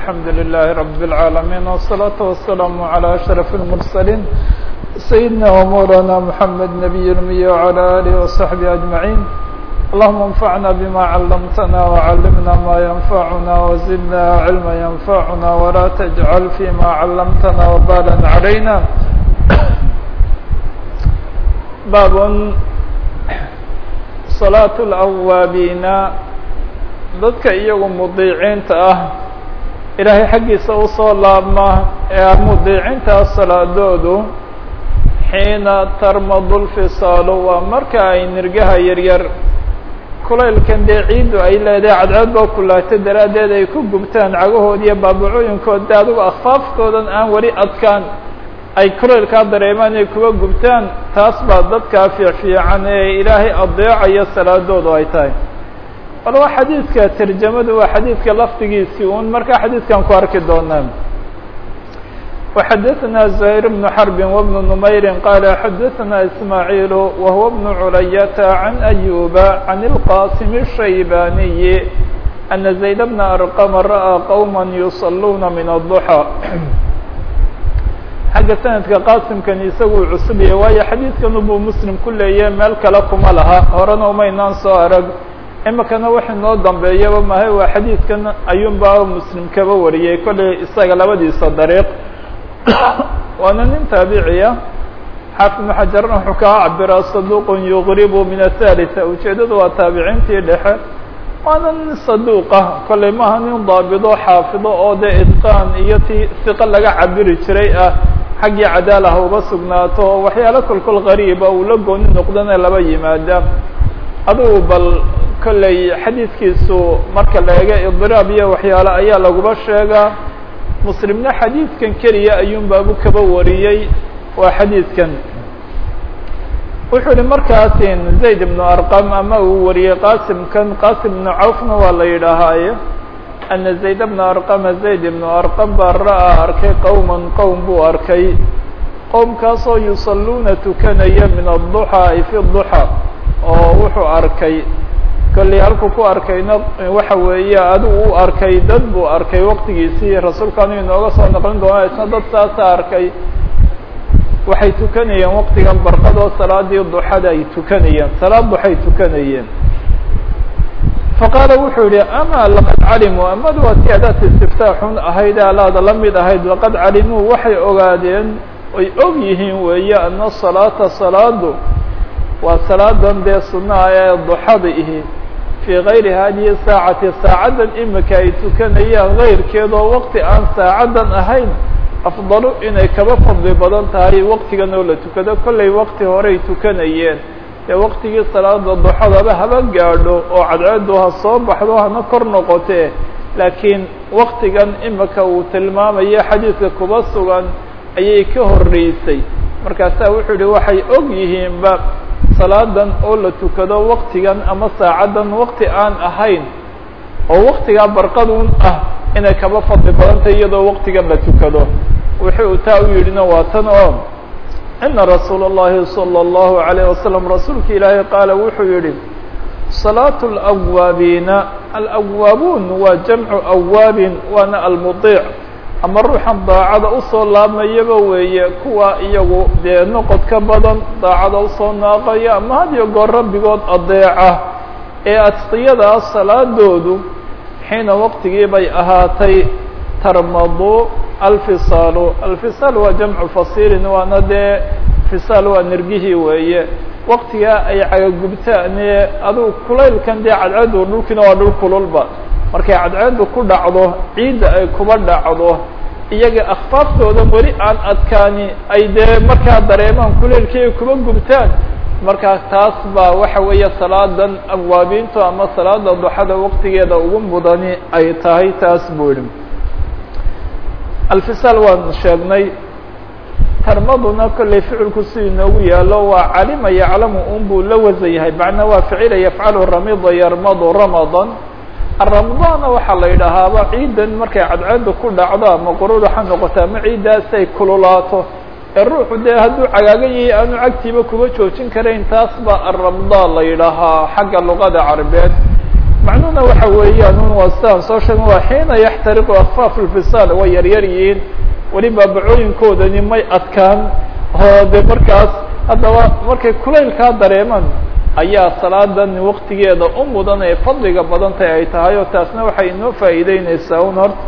الحمد لله رب العالمين والصلاة والسلام على أشرف المرسلين سيدنا ومولانا محمد نبي الأمي وعلى آله وصحبه أجمعين اللهم انفعنا بما علمتنا وعلمنا ما ينفعنا وزدنا علما ينفعنا ولا تجعل فيما علمتنا وبالا علينا باب صلاة الأwaabiina dadka iyagu mudiiciinta ah ilaahay xaggiisa usoo laabma ee mudiicintaa salaadoodu xiina tarmadu lfisaalu waa marka ay nirgaha yaryar kulaylkan dee ciiddu ay leedahay cadceed boo kulaato daraaddeed ay ku gubtaan cagahood iyo baabacooyinkood de adigu akfaaftoodan aan weli adkaan ay kulaylkaa dareemaan ay kuwa gubtaan taas baa dadkaa fiicfiican ee ilaahay adeecayo salaadoodu ay tahay bal waa xadiidka tarjamadu waa xadiidka lafdigiisii un markaa xadiidkan ku arki doonaa وxadثna زهير بن حرب وبن نمyر qال xadثna إسماعيل وهو بن عlyة عن أيوب عن القاسم الشhيباني أن زيد بن أرقم رأى qوما يصلوna من الضحى xagga sanadka qaasimkan isagu cusub yahay waayo xadiidkan ubuu muslim ku leeyahe meel kale kuma laha horena umaynaan soo arag imikana wax inoo dambeeyaba mahay waa xadiidkan ayuunbaa muslim kaba wariyey kollay isaga labadiisa dariiq waana nin taabiciya xaafid ibnu xajarna wuxuu kaa cabiraa saduuqun yuqribu min athalitha ujeedadu waa taabiciintii dhexe waana nin saduuqa kollay maaha nin daabido xaafido oo dee idqaan iyo ti siqo laga cabiri jiray ah xaggii cadaalaha uga sugnaato waxyaalo kolkol qariiba uu la gooni noqdana laba yimaada adugu bal kollay xadiidkiisu marka la ega idiraab iyo waxyaalo ayaa laguba sheegaa muslimna xadiidkan keliya ayuun baabu kaba wariyey waa xadiidkan wuxuu yihi markaasin zayd ibnu arqam ama uu wariyey qasimkan qasim ibnu cawfna waa la yidhaahaaye ana zayd bna arqama zayd ibnu arqam baa ra'aa arkay qowman qowm buu arkay qowmkaasoo yusalluuna tukanaya min adduxaa ay fi duxa oo wuxuu arkay kollay halkuu ku arkayna waxa weeye adigu u arkay dad buu arkay waqtigiisii rasuulkaanu inooga soo naqlin doona isna dad saasa arkay waxay tukanayeen waqtigan barqadoo salaadii duxada ay tukanayeen salaad duxay tukanayeen faqaala wuxuu yihi ama laqad calimuu amadu waa ti adaat istiftaaxun ahayd alaada la mid ahayd laqad calimuu waxay ogaadeen ay og yihiin weeye ana salaata salaadu waa salaadan dee sunaha ee duxada ihi fii gayri hadihi saacati saacaddan imika ay tukanayaan gayrkeedoo waqti aan saacaddan ahayn afdalu inay kaba fadli badan tahay waqtigan oo la tukado kollay waqti horey tukanayeen dee waqtigii salaada duxadaba haba gaadho oo cadceedu ha soo baxdo hana kor noqotee laakiin waqtigan imika uu tilmaamayo xadiidka kuba sugan ayay ka horreysay markaasaa wuxuu yihi waxay og yihiinba salaadan oo la tukado waqtigan ama saacaddan waqti aan ahayn oo waqtigaa barqadun ah inay kaba fadli badantay iyadoo waqtigan la tukado wuxuu taa u yidhina waa tan oo ina rasuula اllahi salى اllahu عalayه wasalam rasuulka ilaahay qaala wuxuu yihi salaatu اlawaabiina alawaabuun waa jamcu awaabin waana almudiic ama ruuxan daacada usoo laabmayaba weeye kuwa iyagu dee noqod ka badan daacada usoo naaqaya ama had iyo goor rabbigood adeeca ee adqiyadaa salaadoodu xiina waqtigii bay ahaatay tarmadu alfisaalu alfisaal waa jamcu fasiilin waana dee fisaal waa nirgihii weeye waqtigaa ay cagagubtaan ee adugu kulaylkan dee cadceedu dhulkiina waa dhul kululba markay cadceedu ku dhacdo ciidda ay kuba dhacdo iyaga akfaaftooda weli aan adkaani ay dee markaa dareemaan kulaylkii ay kuba gubtaan markaa taas baa waxa weeye salaadan awaabiintu ama salaada duxada waqtigeeda ugu mudani ay tahay taas buu yihi alfisaal waan sheegnay tarmaduna kollay ficilku si inoogu yaalo waa calima yaclamu un buu la wasan yahay macnaa waa ficila yafcalu ramida yarmadu ramadan aramadaana waxaa la yidhaahaaba ciidan markay cadceedu ku dhacdo ama quruda ha noqoto ama ciiddaas ay kululaato ee ruuxu dee hadduu cagaagan yahay aanu cagtiiba kuba joojin karayn taas baa aramda la yidhaahaa xagga luqada carabeed macnuhuna waxa weeyaan un waa sidaan soo sheegn waa xiina yaxtariqu akfaaf lfisaal way yaryar yihiin weli baabacooyinkoodani may adkaan oo de markaas haddaba markay kulaylkaa dareemaan ayaa salaadan waktigeeda u mudan ee fadliga badantay ay tahay oo taasna waxay inoo faa'iideyneysaa un horta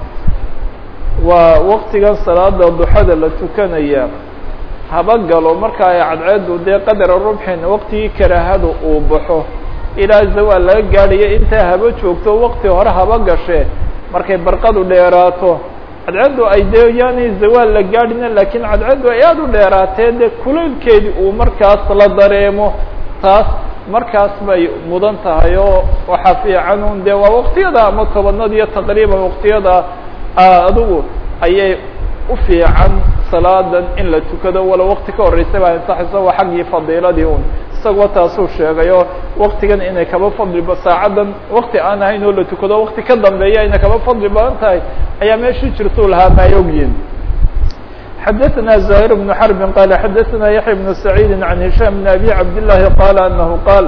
waa waktigan salaada duxada la tukanaya haba galo marka ay cadceedu dee qadara rubxin waktigii karaahada uu baxo ilaa zawaal laga gaadhayo intaa haba joogto wakti hore haba gashe markay barqadu dheeraato cadceeddu ay dee yaanay zawaal la gaadhina laakiin cadceeddu ay aada u dheeraatee dee kulaylkeedii uu markaas la dareemo taas markaas bay mudan tahay oo waxaa fiican un dee waa waktiyada ama tobanadiyo taqriiban waktiyada adigu ayay u fiican salaadan in la tukado wala wakti ka horeysa baa ansaxayso waa xaggii fadiiladii un isagoo taasuu sheegay oo waktigan inay kaba fadli saacadan wakti aan ahayn oo la tukado wakti ka dambeeya inay kaba fadli badan tahay ayaa meeshii jirtuu lahaa maay ogyihin xadaثna زahير بن حرب qال xadaثna yaحيى بن سعيid عن هiشام بن أbي cabd اللahi qال أنه qاal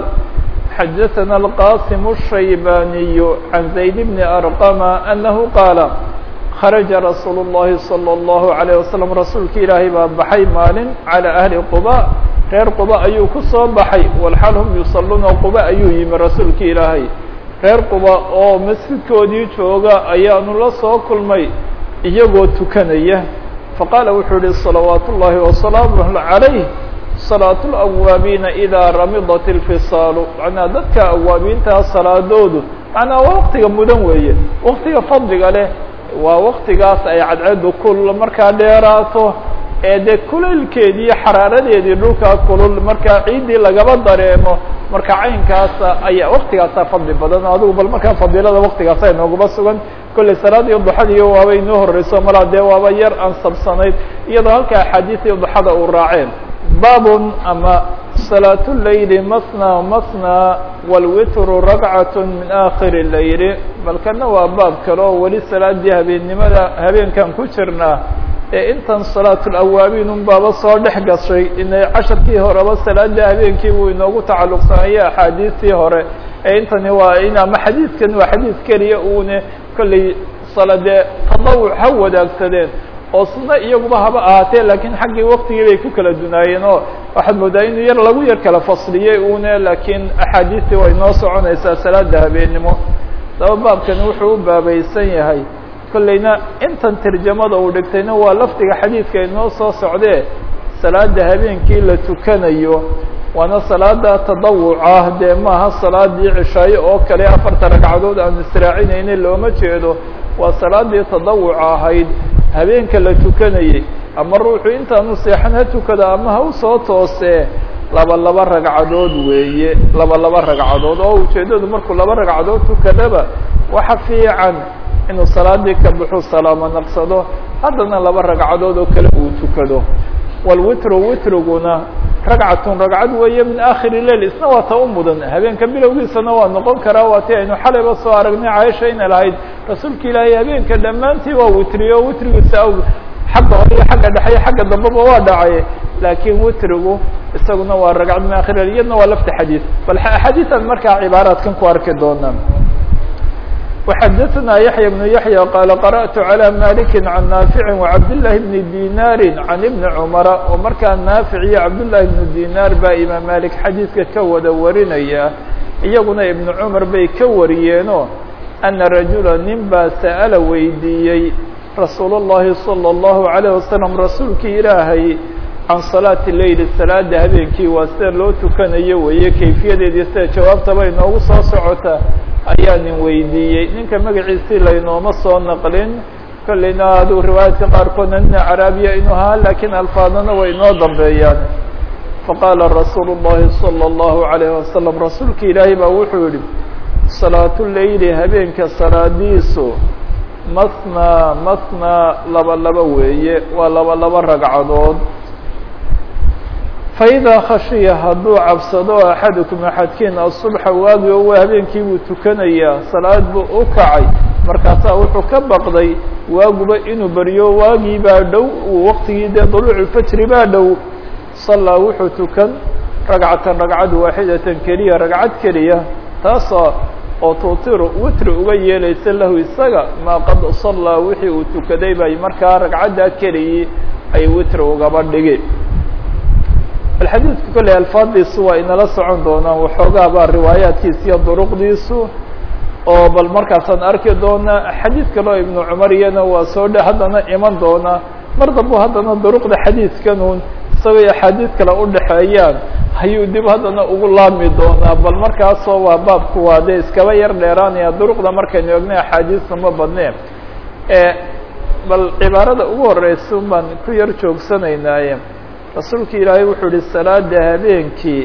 xadaثna الqاsم الشhaybاniي عن زayd بن أرqم أنه qاaل kharaja rasuul الlahi salى الlahu عalيه wasalam rasuulka ilaahay baa baxay maalin calى ahli quba reer quba ayuu ku soo baxay walxaal hum yusaluuna quba ayuu yimi rasuulka ilaahay reer quba oo masjidkoodii jooga ayaanu la soo kulmay iyagoo tukanaya faqaala wuxuu yihi salawaat ullahi wasalaamuh عalayh salaaة اlawaabiina idaa ramidat اlfisaalu macnaa dadka awaabiintaa salaadoodu macnaa waa waktiga mudan weeye waktiga fadliga leh waa waktigaas ay cadceedu kulul markaa dheeraato ee dee kulaylkeedii iyo xaraaradeedii dhulkaa kulul markaa ciiddii lagaba dareemo marka caynkaasa ayaa waktigaasaa fadli badan adigu bal markaa fadiilada waktigaasa inoogaba sugan kollay salaadii duxadiiyo waaba inoo horeyso malaa dee waaba yar ansabsanayd iyadoo halka axaadiisii duxada uu raaceen baabun ama salaat leyli masna masna wاlwitru ragcat min akhir leyli bal kana waa baab kale oo weli salaadii habeennimada habeenkan ku jirnaa ee intan salaat lawaabiin un baaba soo dhex gashay inay casharkii horeba salaada habeenkii buu inoogu tacalluqsanaya axaadiistii hore ee intani waa in ama xadiidkan waa xadiis keliya uune kollay saladee tadawuc ha wadaagsadeen oo sunno iyaguba haba ahaatee laakiin xaggii waktigii bay ku kala dunaayeen oo waxaad moodaa inuu yar lagu yar kala fasliyey une laakiin axaadiistii way noo soconaysaa salaada habeennimo saba baabkani wuxuu u baabaysan yahay kollayna intan tarjamada uu dhigtayna waa lafdiga xadiidka inoo soo socdee salaada habeenkii la tukanayo waana salaada tadawuca dee maaha salaadii cishaayo oo kale afarta ragcadood aan israacinayna looma jeedo waa salaadii tadawuca ahayd habeenka la tukanayey ama ruuxu intaanu seexan ha tukado ama ha usoo toosee laba laba ragcadood weeye laba laba ragcadood oo ujeeddadu markuu laba ragcadood tukadaba waxa fiican inuu salaadii ka baxu salaamo naqsado haddana laba ragcadood oo kale uu tukado walwitru witriguna ragcatun ragcad weeye min akhiri leil isna waa ta u mudan habeenka bilowgiisana waa noqon karaa waa ti aynu xalayba soo aragnay caaisha inay lahayd rasuulka ilaahay habeenka dhammaantii waa witriyo witrigiisa aw xagga hore iyo xagga dhexe iyo xagga dambeba waa dhacay laakiin witrigu isaguna waa ragcad min akhir leil iyadna waa lafti xadiid bal axaadiisan markaa cibaaraadkan ku arki doonaa وxdثna يحيى بن يحيى qال قرأت على مالك عن نافع وعبدالله بن ديناr عن بن عمر oo markaa نافع iyo عبداللahi بن ديناr baa imaam مالك xadيiثka ka wada warinaya iyaguna iبن cمر bay ka wariyeeno أنa رaجuلا nin baa sأل weydiiyey رasuul الlahi صلى الله عليه وسلم rasuulkii ilaahay can صلاaةi leyl salaada habeenkii waa sida loo tukanayo weeye kayfiyadeedii sida jawaabtaba inoogu soo socota ayaa nin weydiiyey ninka magaciisii laynooma soo naqlin kollayna aduu riwaayaadka qaarkoodna nina caraabiya inuu ahaa lakiin alfaadana way inoo dambeeyaan faqaala rasuulu الlahi salى الlahu عalayه wasalam rasuulka ilaahay baa wuxuu yihi salaatu leyli habeenka salaadiisu masna masna laba laba weeye waa laba laba ragcadood faidaa khashiya hadduu cabsado axadukum axadkiin asubxa waagi oo waa habeenkii buu tukanayaa salaad buu u kacay markaasaa wuxuu ka baqday waaguba inuu baryo waagii baa dhow waqtigii dee duluuculfajri baa dhow sallaa wuxuu tukan ragcatan ragcad waaxidatan keliya ragcad keliya taasoo oo tuutiru witri uga yeelaysa lahu isaga maa qad sallaa wixii uu tukaday bay markaa ragcaddaa keligii ay witri ugaba dhigi bal xadiidku kolley alfaadiisu waa inala socon doonaan waxoogaa baa riwaayaadkiisa iyo duruqdiisu oo bal markaasaan arki doonaa xadiid kaleo ibnu cumar iyana waa soo dhe haddana iman doonaa mar dambu haddana duruqda xadiidkanuun isagoo axaadiid kale udhexeeyaan ayuu dib haddana ugu laami doonaa bal markaasoo waa baabku waa dee iskaba yar dheeraanaya duruqda markaynu egnay axaadiista ma badneen bal cibaarada ugu horeysa baan ku yar joogsanaynaaye rasuulka ilaahay wuxuu ihi salaada habeenkii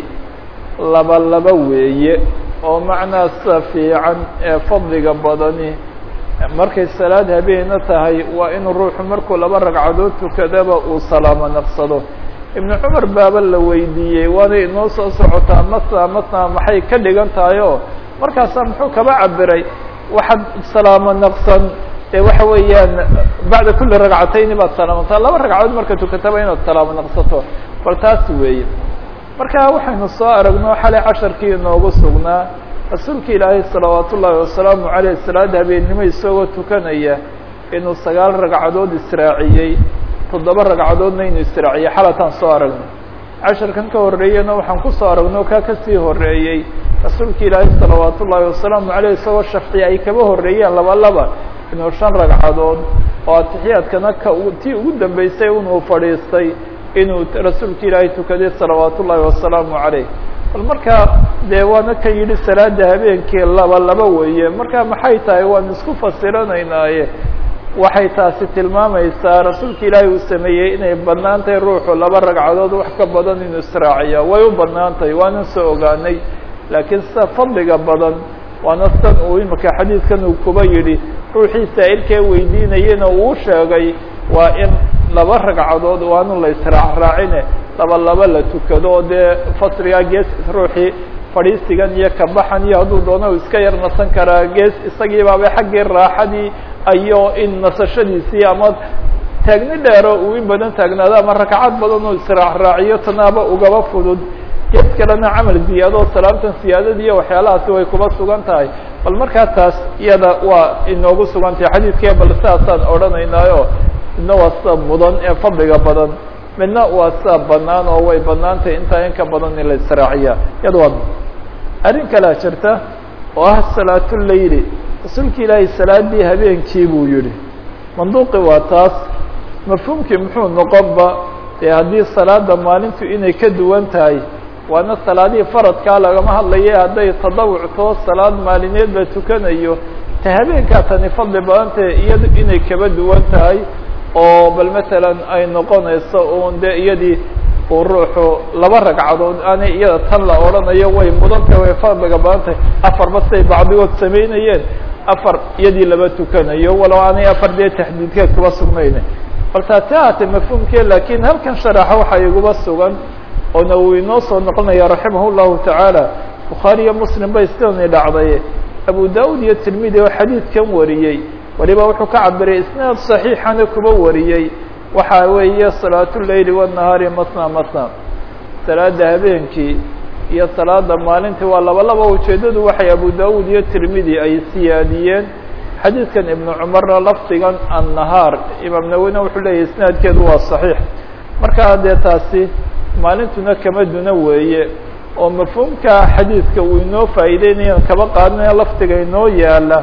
laba laba weeye oo macnaa sida fiican ee fadliga badani markay salaad habeena tahay waa inuu ruuxu markuu laba ragcadood tukadaba uu salaamo naqsado ibnu cumar baaba la weydiiyey waanay inoo soo socotaa matna matna maxay ka dhigan tahay oo markaasaa muxuu kaba cabiray waxaad salaamo naqsan ee waxa weeyaan bacda kuli ragcatayni baad salaamantaa laba ragcadood marka tukataba inaad salaamo naqsato bal taas weeye marka waxaynu soo aragno xalay casharkii inoogu sugnaa rasuulka ilaahay salawaat ullaahi wasalaamu caleyh salaada habeennimo isagoo tukanaya inuu sagaal ragcadood israaciyey toddoba ragcadoodna inuu israaciyey xalataan soo aragno casharkan ka horreeyena waxaan kusoo aragno kaa kasii horreeyey rasuulka ilaahay salawaat ullaahi wasalaamu caleyh isagoo shafci ay kaba horreeyeen laba laba inuu shan ragcadood oo atixiyaadkana ka tii ugu dambeysay inuu fadhiistay inuu rasuulka ilaahay tukaday salawaat ullaahi wasalaamu caleyh bal markaa dee waana kan yidhi salaada habeenkii laba laba weeye marka maxay tahay waan isku fasiranaynaaye waxay taasi tilmaamaysaa rasuulka ilaahay uu sameeyey inay bannaan tahay ruuxu laba ragcadood wax ka badan inuu israaciya way u bannaan tahay waanan soo ogaanay laakiin sida fadliga badan waana san uu imika xadiidkan uu kuba yidhi ruuxii saa'ilkee weydiinayena uu sheegay waa in laba ragcadood waanu la israacraacine laba laba la tukado oo dee fasrigaa gees ruuxii fadhiisigan iyo kabaxan iyo hadduu doono iska yar nasan karaa gees isagii baaba xaggii raaxadii ayo in nasashadiisii ama taagni dheero uu in badan taagnaado ama rakcad badan oo israacraaciyo tanaaba ugaba fudud gees kalena camal ziyaado salaamtan siyaadada iyo waxyaalahaasi way kuba sugan tahay bal markaa taas iyada waa inoogu sugan tahay xadiidkee bal sidaasaan odhanaynaayo midna waa sida mudan ee fadliga badan midna waa sida banaan oo way banaan tahay intaa in ka badan in la israaciya iyada waa arrin kalea jirta oo ah salaatuleyli rasuulka ilaahay salaadii habeenkii buu yihi manduuqi waa taas mafhuumkii muxuu noqonba dee haddii salaada maalintu inay ka duwan tahay waana salaadihii faradkaa lagama hadlaya hadday tadawuctoo salaad maalineed la tukanayo ta habeenkaa tani fadli badan tahay iyadu inay kaba duwan tahay oo bal matalan ay noqonayso un de iyadii uu ruuxu laba ragcadood aanay iyada tan la odhanayo way mudantahay way fadliga badan tahay afarba siday bacdigood samaynayeen afar iyadii laba tukanayo walow aanay afar dee taxdiidkeed kuba sugnayne bal taasi haatee mafhuumkee lakin halkan sharaxa waxaa iguba sugan oona uu inoo soo noqonaya raximah llahu tacaala bukhaari iyo muslim bay sidani dhacday abu daud iyo tirmidi oo xadiidkan wariyey waliba wuxuu ka cabiray isnaad صaxiixana kuba wariyey waxa weeye salaatuleyli wالnahaari masna masna salaada habeenkii iyo salaada maalintii waa laba laba ujeedadu waxay abu daud iyo tirmidi ay siyaadiyeen xadiidkan ibnu cumarna lafdigan annahaar imaam nawina wuxuu leeyahy isnaadkeedu waa صaxiix markaa dee taasi maalintuna kama duna weeye oo mafhuumka xadiidka uu inoo faa'iideynaya kaba qaadinaya lafdiga inoo yaala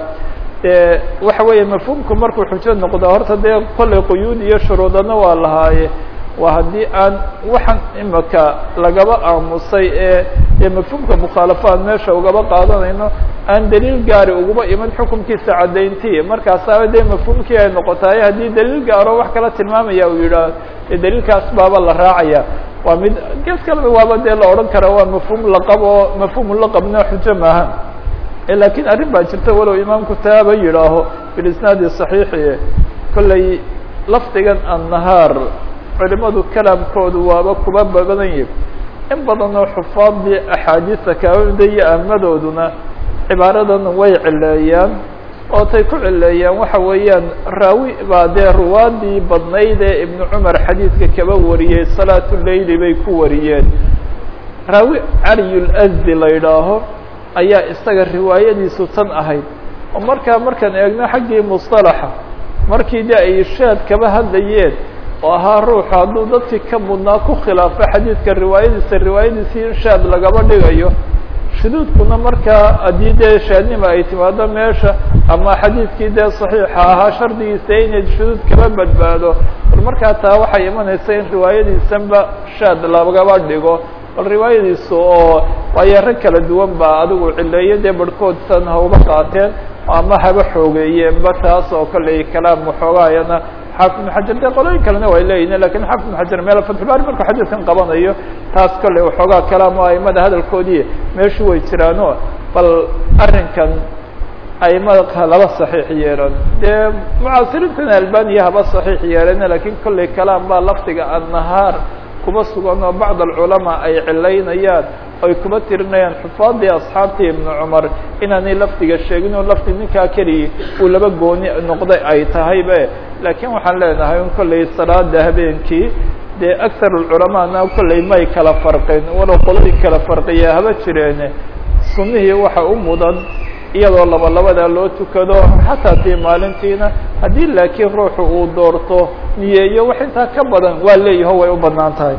de waxa weeye mafhuumku markuu xujo noqdo horta dee kollay quyuud iyo shuruudana waa lahaaye waa haddii aan waxaan imika lagaba aamusay ee dee mafhuumka mukhaalafa aan meesha ugaba qaadanayno aan daliil gaari uguba iman xukunkiisa caddayntii markaasaaba dee mafhuumkii ay noqotaay haddii daliil gaaro wax kala tilmaamaya uu yidhaah dee daliilkaas baaba la raacaya waa mid gees kaleba waaba dee la odhan karaa waa mafhuum laqab oo mafhuumu laqabna xujo maaha lakiin arrin baa jirta walow imaamku taaba yidhaaho bilisnaadi صaxiixi kollay lafdigan annahaar culimadu kalaamkoodu waaba kuba badan yihi in badan oo xufaadii axaadiista kaamida iyo amadooduna cibaaradan way cileeyaan oo tay ku cileeyaan waxa weeyaan raawi baa dee ruwaadii badnayd ee ibnu cumar xadiidka kaba wariyey salaatu leyli bay ku wariyeen raawi caliyulazdi la yidhaaho ayaa isaga riwaayadiisu tan ahayd oo markaa markaan eegno xaggii musطalaxa markii de ay shaad kaba hadlayeen oo ahaa ruuxu hadduu dadkii ka mudnaa ku khilaafo xadiidka riwaayadiisa riwaayadiisii in shaad lagaba dhigayo shuduudkuna markaa haddii dee shaadnima ay timaado meesha ama xadiidkii dee saxiixa ahaa shardigiisa inay shuduud kaba badbaado bal markaa taa waxay imanaysa in riwaayadiisanba shaad lagaba dhigo bal riwaayadiisu oo waayo rag kala duwan baa adigu cileeyo dee barhkood san hauba qaateen ama haba xoogeeyeenba taas oo kale kalaam waxoogaayana xaafid ibn xajar de qolooyin kalena way leeyihin lakin xaafid ibn xajar meel fatxubaari markuu xadiidkan qabanayo taas kale waxoogaa kalaam o aimada hadalkoodii meeshu way jiraano bal arrinkan aimada laba saxiix yeelan dee mucaasiriintana albaniya haba saxiix yeelana lakin kolley kalaam baa lafdiga annahaar kuba sugan oo bacd alculamaa ay cilaynayaan oy kuba tirinayaan xufaadii asxaabtii ibnu cumar inaanay lafdiga sheegin oo lafdi ninkaa keligii uu laba gooni noqday ay tahaybe laakiin waxaan leenahay un kolley salaada habeenkii dee akar culamaana kolley may kala farqin walow qolooyin kala farqiya haba jireene sunnihii waxa u mudan iyadoo laba labadaa loo tukado xataa tii maalintiina haddii laakiin ruuxu uu doorto niyeeyo wax intaa ka badan waa leeyaho way u badnaan tahay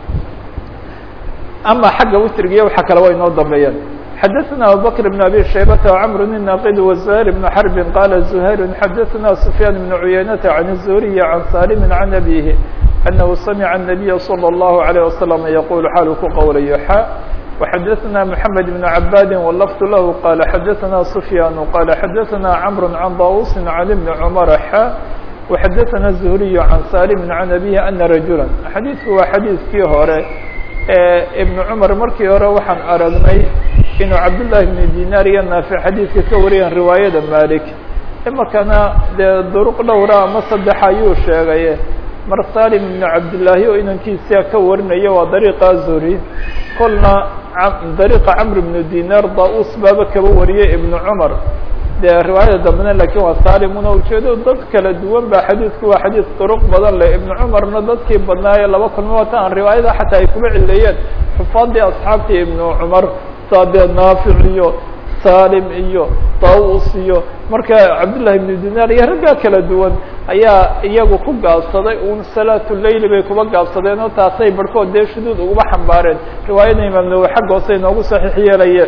ama xagga witrigiiyo waxa kale way noo dambeeyeen xadaثna abubakr بn abi shaybata وcmr الnaqid وزهيr بn xrb qala زhayr xadaثna سfyaan بn cuyaynata عan الزuriي عan salim عan abihi أnahu samca النabiya slى الlahu عalيه waslم yaqul xaalu ku qowlayo xa وxadaثna mحamed بn cabadi wlfd lah qala xadaثna سfyaan qala xadaثna cmr عan daus عan بn cmr xa وxadaثna الزhriي عan salim عan abihi ana rajula xadiidku waa xadiidkii hore ibn cumar markii hore waxaan aragnay inuu cabdullahi bn dinar iyo naafic xadiidka ka wariyeen riwaayada malik imakana dee duruq dhowra ama saddex ayuu sheegay mar salim ibn cabdillaahi oo inankiisa ka warinaya waa dariiqa zuri kolna dariiqa camr ibn dinar da-us baaba kaba wariyay ibn cumar dee riwaayada dambena lakin waa salimuna ujeedo dad kala duwan ba xadiidku waa xadiid duruq badan leh ibn cumarna dadkii badnaaye laba kulma wata aan riwaayada xataa ay kuba cileeyeen xufaadii asxaabtii ibn cumar saadee naafic iyo salim iyo daus iyo marka cabdullahi ibn dinar iyo raggaa kala duwan ayaa iyagu ku gaabsaday un salaatu leyli bay kuba gaabsadeen oo taasay barhkood dee shuduud uguba xambaareen riwaayada imaam nawowi xagga hoose inoogu saxiix yeelaye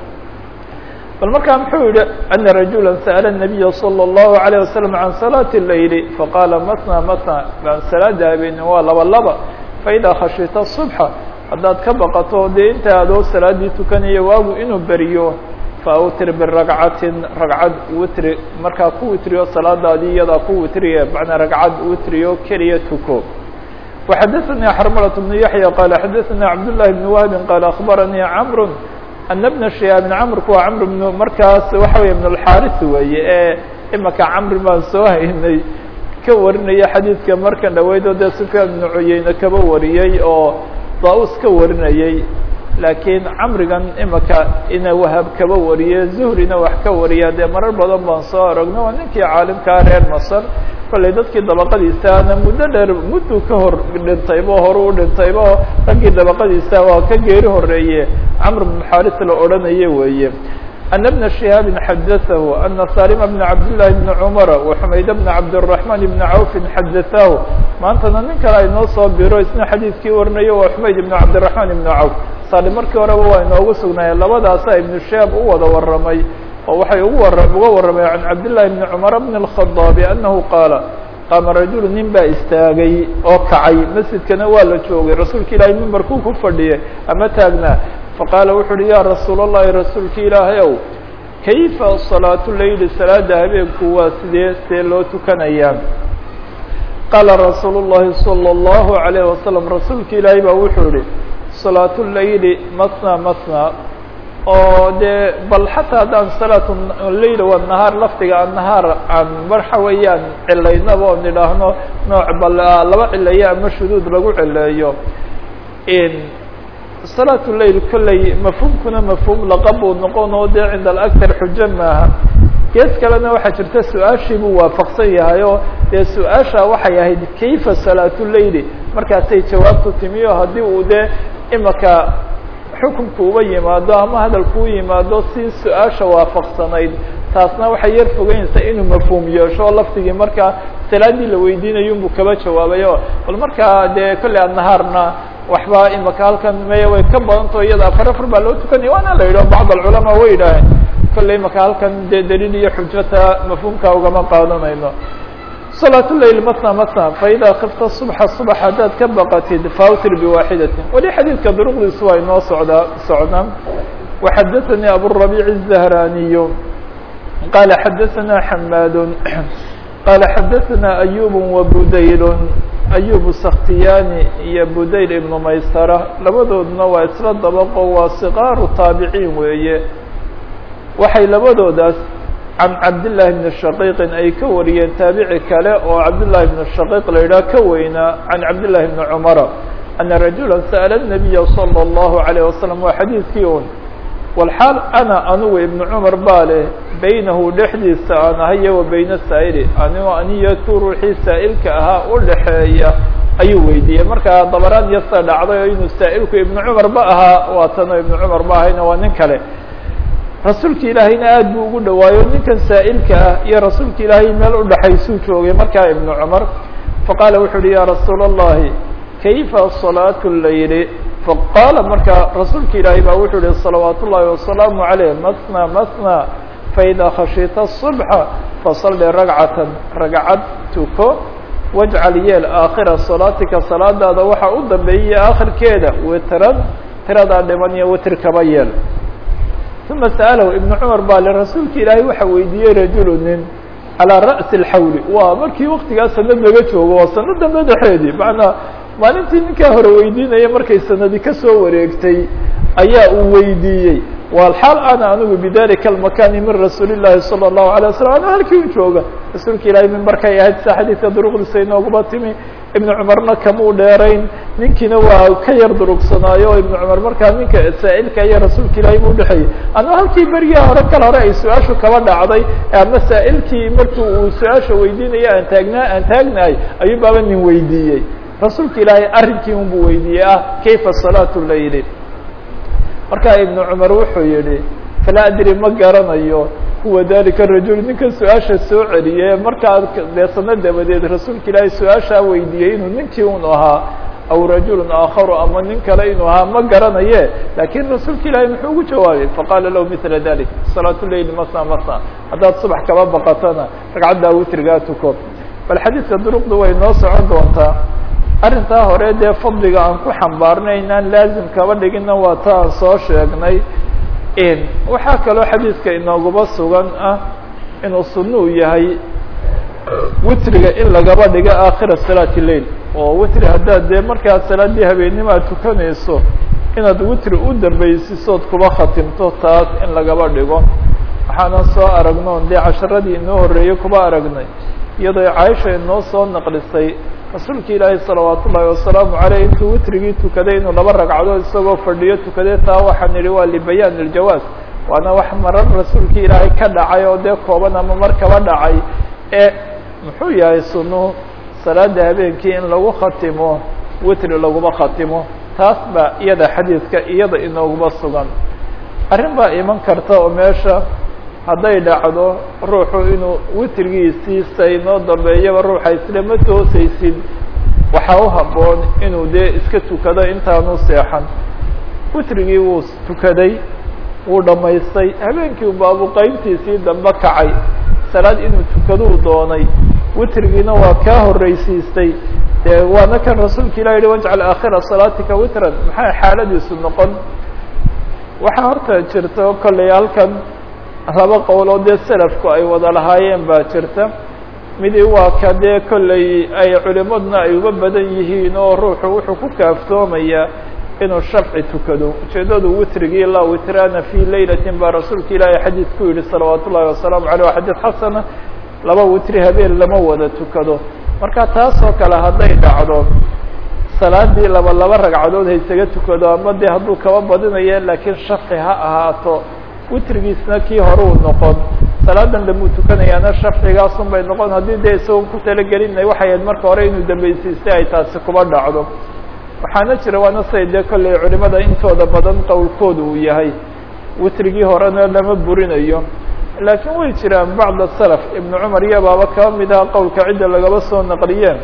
bal markaa muxuu yihi ana rajula sa'la الnabiya slى الlahu عalيه waslم can salaati الlayli faqaala matna matna salaada habeen waa laba laba faida khashita الصubxa haddaad ka baqato dee inta adoo salaadii tukanaya waagu inuu beriyo faawtir biragcatin ragcad witri markaa ku witriyo salaadaadii iyadaa ku witriye macnaa ragcad witriyo keliya tuko وxadaثnي xrmlة بن yaحyى qala xadaثna cabdالlahi بn wahbi qala aخbaranii cmr ana bna shihaabin camrku waa camr bn markaas waxa wey ibn اlxaris weeye ee imaka camri baan soo haynay ka warinaya xadiidka markan dhaweydo dee sufyaan ibnu cuyeyne kaba wariyey oo daa-us ka warinayey laakiin camrigan imaka ina wahab kaba wariye zuhrina wax ka wariya dee marar badan baan soo aragno waa ninkii caalimkaa reer masr kollay dadkii dabaqadiisaana muddo dheer mudduu ka hor dhintaybo horu u dhintaybo raggii dabaqadiisa waa ka geeri horeeye camr bn xaris la odhanaye weeye ana bna shihaabin xadaahu ana salima bna cabdillahi bni cumara waxumayd bna cabdالرaحman bni cawfin xadaahu maantana nin kale ay noo soo biro isna xadiidkii warinayo waa xumayd ibn cabdالرaحman ibni cawf salim markii horeba waa inoogu sugnaayeen labadaasa ibnu shihaab u wada waramay oo waxay ugu war uga warramay can cabdillahi bni cumar bni الkhadaabi anahu qaala qaama rajulu nin baa istaagay oo kacay masjidkana waa la joogay rasuulka ilaahay mimbarkuu ku fadhiyay ama taagnaa faqaala wuxu uhi ya rasuul اllahi rasuulka ilaahay ow kayfa salaatu leyli salaada habeenku waa sidee see loo tukanayaa qaala rasuulu الlahi salى الlahu عalayه wasalam rasuulka ilaahay baa wuxuu yihi salaatu leyli masna masna oo dee bal xataa haddaan salaatu leyl wanahaar lafdiga annahaar aan waxa weeyaan cilaynaba oo nidhaahno nooc bal laba cileeyo ama shuduud lagu cileeyo salaatu leyl kolley mafhuumkuna mafhuum laqabuu noqon oo dee cinda alaktar xujo maaha gees kalena waxaa jirta su-aashii buu waafaqsan yahay oo dee su-aasha waxay ahayd kayfa salaatu leyli markaasay jawaabtu timi oo haddii uu dee imaka xukunku uba yimaado ama hadalku u yimaado si su-aasha waafaqsanayd taasna waxay yar fogeynaysaa inuu mafhuum yeesho oo laftigii markaa salaadii la weydiinayo unbuu kaba jawaabayo bal markaa dee kolley adnahaarna waxba imaka halkan maya way ka badantao iyada afar afar baa loo tukanaya waana la yidhaho bacd alculamaa way yidhaaheen kolley imaka halkan dee daliil iyo xujata mafhuumka ugama qaadanayno صلاة الليل mثنى mثنى فإdا kفta صبحa صبح haddaad ka baqatid fawtir بواxidة weli xadيidka drqdiisu waa inoo socdaa socdaan وxadثnي abالربيع الزهراني qال xadثna حmاd qال xadثna أيوب وbudayl أيوب سkhtiyani iyo budayl iبن maysرة labadoodna waa isla dabqo waa صqاaru taaبعيin weeye waxay labadoodaas can cabdاللahi بن شhaqيqin ay ka wariyeen taabici kale oo cabdالlahi بن شhaqيq la yidhaha ka weynaa can cabdالlahi بن cmara أna rajula sأla النabiya slى الlahu عalيه waslم waa xadiidkii un walxaal ana anugu ibn cmar baa leh baynahu dhexdiisa aan ahayo wa bayna saa'ili anigo aniyo tu ruuxii saa'ilka ahaa u dhaxeeya ayuu weydiiyey markaa dabaraan yasa dhacday oo inuu saa'ilku ibn cmar ba ahaa waa tanoo ibn cmar ma ahayna waa nin kale rasuulka ilaahayna aad buu ugu dhawaayo ninkan saa'ilka ah iyo rasuulka ilaahay meel udhaxaysuu joogay markaa ibnu cumar faqaala wuxu uhi ya rasuula الlahi kayfa salaatu layli faqaala markaa rasuulka ilaahay baa wuxuu uhi salawaat ullahi wasalaamu عaleyh masna masna faida khashita الصubxa fasalli ragcatan ragcad tuko wajcal yeel aakhira salaatika salaadaada waxa u dambeeyay aakhirkeeda witran tiradaa dhiman iyo witir kaba yeel uma sa'alahu ibnu cumar baa le rasuulka ilaahay waxa weydiiyey rajulu nin calىa ra'si اlxawli waa markii waktigaa sanad laga joogo waa sanada madaxeedii macnaa maalintii ninkaa hore weydiinaya markay sanadi kasoo wareegtay ayaa uu weydiiyey walxaal ana anigu bidalika almakani min rasuuli llahi salى الlahu alيه waslm ana halkii u jooga rasuulka ilaahay mimbarkay ahayd sa xadiidka duruqdiisa inooguma timi ibnu cumarna kamuu dheerayn ninkiina waa ka yar durugsanaayo ibnu cumar markaa ninka saa'ilka iyo rasuulka ilaahay buu udhexeeyey ana halkii berigaa hore kal hore ay su-aashu kaba dhacday ama saa'ilkii markii uu su-aasha weydiinaya aan taagnaa aan taagnahay ayuu baaba nin weydiiyey rasuulka ilaahay arrinkii un buu weydiiyey ah kayfa salaatu layli markaa ibnu cumar wuxuu yihi falaa adri ma garanayo huwa dalika rajul ninkan su-aasha soo celiyey markaa dee sano dabadeed rasuulka ilaahay su-aashaa weydiiyey inuu ninkii un ahaa aw rajulu aakharu ama nin kale inuu ahaa ma garanaye lakin rasuulka ilaahay muxuu ugu jawaabay faqaala lahu mila dalik salaatu leyli masna masna haddaad subax kaba baqatana ragcaddaa witrigaa tuko bal xadiidka duruqda way noo socon doontaa arrintaa hore dee fadliga aan ku xambaarnay inaan laazim kaba dhigina waa ta aan soo sheegnay waxaa kaloo xadiidka inoogaba sugan ah inuu sunno u yahay witriga in lagaba dhigo aakhira salaati leil oo witri haddaad dee markaa salaadii habeennimo aad tukanayso inaad witri u dambaysisood kuba khatimto taas in lagaba dhigo waxaanan soo aragnoon dee casharadii inoo horreeyey kuba aragnay iyadoo caaisha inoo soo naqlisay rasuulka ilaahay salawaat ullaahi wasalaamu caleyh intuu witrigii tukaday inuu laba ragcadood isagoo fadhiyo tukaday taa waxaan idhi waa libayaan iljawaaz waana wax marar rasuulka ilaahay ka dhacay oo dee kooban ama mar kaba dhacay ee muxuu yahay sunuhu salaada habeenkii in lagu khatimo witri laguma khatimo taas baa iyada xadiidka iyada inooguma sugan arrin baa iman karta oo meesha hadday dhacdo ruuxu inuu witrigiisii saynoo dambeeyaba ruuxa isle ma toosaysid waxaa u habboon inuu dee iska tukado intaanu seexan witrigii wuu tukaday wuu dhammaystay habeenkii baabu qeybtiisii dambe kacay salaad inuu tukaduu doonay witrigiina waa kaa horreysiistay dee waana kan rasuulka ilah yihi wajcal aakhira salaatika witran maxay xaaladiisu noqon waxaa horta jirta kollay halkan laba qowloo dee selafku ay wada lahaayeen baa jirta midi waa ka dee kollay ay culimaduna ay uga badan yihiin oo ruuxu wuxuu ku kaaftoomayaa inuu shafci tukado ujeedadu witrigii laa witraana fi laylatin baa rasuulka ilaahay xadiid ku yihi salawaat ullahi wasalaamu aleyh waa xadiid xasana laba witri habeen lama wada tukado marka taasoo kale hadday dhacdo salaadii laba laba ragcadood haysaga tukado ama dee hadduu kaba badinayo laakiin shafci ha ahaato witrigiisna kii hore uu noqon salaadan damuu tukanayaana shafcigaasun bay noqon haddii dee isagoon ku talagelinay waxay ahayd marka hore inuu dambaysiistay ay taasi kuba dhacdo waxaana jira waana say dee kolley culimada intooda badan qowlkooda uu yahay witrigii horena lama burinayo laakiin way jiraan bacd salaf ibnu cumar iyo baaba kaba mid aha qowlka cidda lagaba soo naqliyeen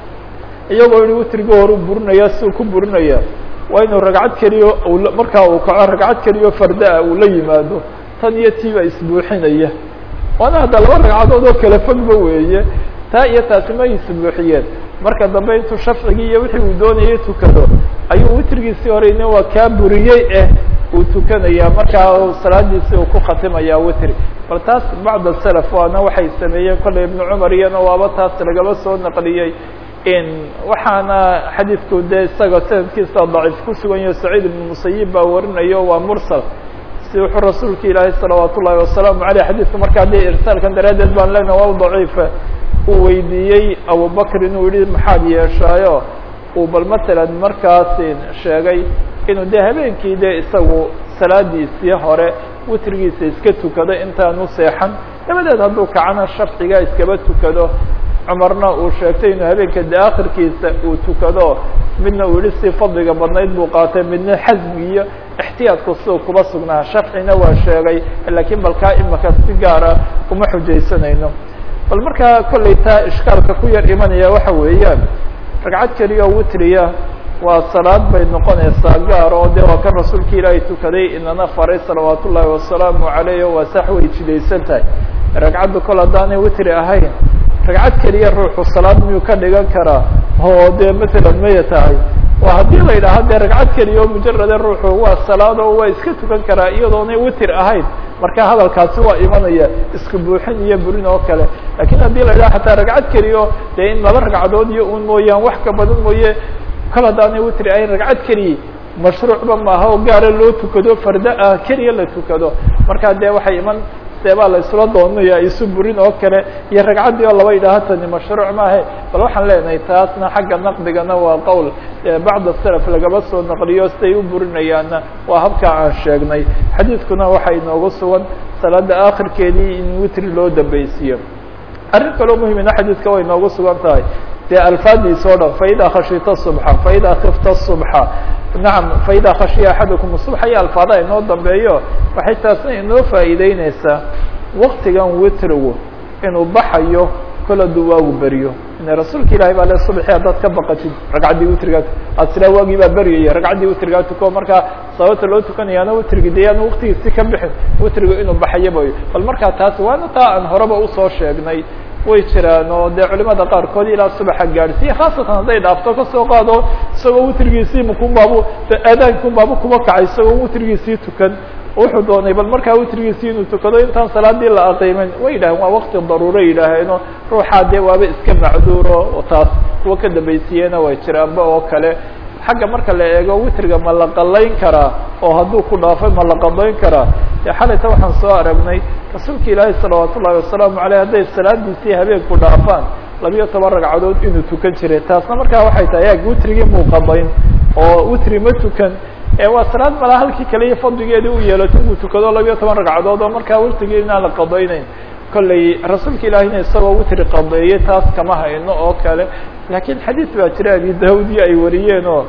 iyagoo yihi witrigii hore u burinaya siuu ku burinaya waa inuu ragcad keliyo markaa uu kaco ragcad keliyo farda-a uu la yimaado tan iyo tiiba isbuuxinaya waana hadda laba ragcadood oo kala fogba weeye taa iyo taasi ma isbuuxiyeen marka dambe intuu shafcigii iyo wixii uu doonayay tukado ayuu witrigiisii horeyne waa kaa buriyey eh uu tukanaya markaa salaadiisi uu ku khatimaya witri bal taas bacd salaf waana waxay sameeyeen kolley ibnu cumar iyana waaba taas lagaba soo naqliyey in waxaana xadiidku dee isaga sanadkiisa daciif ku sugan yaho saciid ibnu musayib baa warinayo waa mursal si wuxuu rasuulka ilaahay salawaat ullahi wasalaamu aleyh xadiidku markaa dee irsaalkan daraaddeed baan leenaha waa daciifa uu weydiiyey abubakr inuu yihi maxaad yeeshaayo uu bal matalan markaas sheegay inuu dee habeenkii dee isagu salaadiisii hore witrigiisa iska tukado intaanu seexan dabadeed hadduu kacana shafciga iskaba tukado cumarna uu sheegtay inuu habeenka de akhirkiisa uu tukado midna uu yihi si fadliga badnayd buu qaatay midna xasmi iyo ixtiyaadku siduu kuba sugnaa shafcina waa sheegay laakiin balkaa imaka si gaara uma xujaysanayno bal markaa kollay taa ishkaalka ku yar imanaya waxa weeyaan ragcad keliya oo witriya waa salaad bay noqonaysaa gaar oo de waa kan rasuulka ilaahay tukaday inana faray salawaat ullaahi wasalaamu caleyh waa sax way jidaysan tahay ragcaddu kol haddaanay witri ahayn ragcad keliya ruuxu salaad miyuu ka dhigan karaa oo dee matalan maya tahay waa haddii la yidhaaha dee ragcad keliya oo mujarade ruuxu waa salaad oo waa iska tukan karaa iyadoonay witr ahayn marka hadalkaasi waa imanaya iska buuxin iyo burin oo kale lakin haddii la yidhaha hataa ragcad keliyo dee in laba ragcadood iyo un mooyaan wax ka badan mooye kol haddaanay witri ahayn ragcad keliya mashruucba maaha oo gaara loo tukado farda ah keliya la tukado marka dee waxay iman seebaa la isla doonaya isu burin oo kale iyo ragcaddii oo laba yidhaaha tani mashruuc maahe bal waxaan leenahay taasna xagga naqdigana waa qowl bacda salaf lagaba soo naqliyo siday u burinayaanna waa habkaa aan sheegnay xadiidkuna waxaa inoogu sugan salaada akhirkeedii in witri loo dambaysiiyo arrin kaloo muhimina xadiidka way inoogu sugan tahay dee alfaadiisa o dhan faida khashita subxa faida kifta subxa nacam faida khashiya axadukum subxa iyo alfaadaha inoo dambeeyo waxay taasna inoo faa'iideyneysaa waktigan witrigu inuu baxayo kol hadduu waagu beriyo ine rasuulka ilahi baa le subxi haddaad ka baqatid ragcaddii witrigaa aad silaa waagii baa beryaya ragcaddii witrigaa tuko markaa sababta loo tukanayaana witrigi de yaanu waktigiisi ka bixin witrigu inuu baxayaba bal markaa taas waana taa aan horeba usoo sheegnay way jiraan oo dee culimada qaarkood ilaa subaxa gaadhsiiya khaasatan hadday dhaafto kasoo qaado isagoo witrigiisii makunbaabu aadaankunbaabu kuma kacay isagoo witrigiisii tukan wuxuu doonay bal markaa witrigiisii inuu tukado intaan salaadii la aqiimin way yidhaheen waa wakti daruuro yidhaaheeno ruuxaa dee waaba iska macduuro oo taas kuwa ka dambaysiiyena way jiraanba oo kale xagga marka la eego witriga ma la qalayn karaa oo hadduu ku dhaafay ma la qadayn karaa dee xalayta waxaan soo aragnay rasuulka ilaahi salawaat ullahi wasalaamu aleyh hadday salaadiisii habeenku dhaafaan labiyo toban ragcadood inuu tukan jiray taasna markaa waxay tahay ag witrigii muu qadayn oo witri ma tukan waa salaad malaa halkii kale iyo fadligeedii u yeelato inuu tukado labiyo toban ragcadood oo markaa witrigii inaan la qadayneyn kolley rasuulka ilaahina isagoo witri qadeeyey taas kama hayno oo kale laakiin xadiid baa jira abi daawudiyo ay wariyeen oo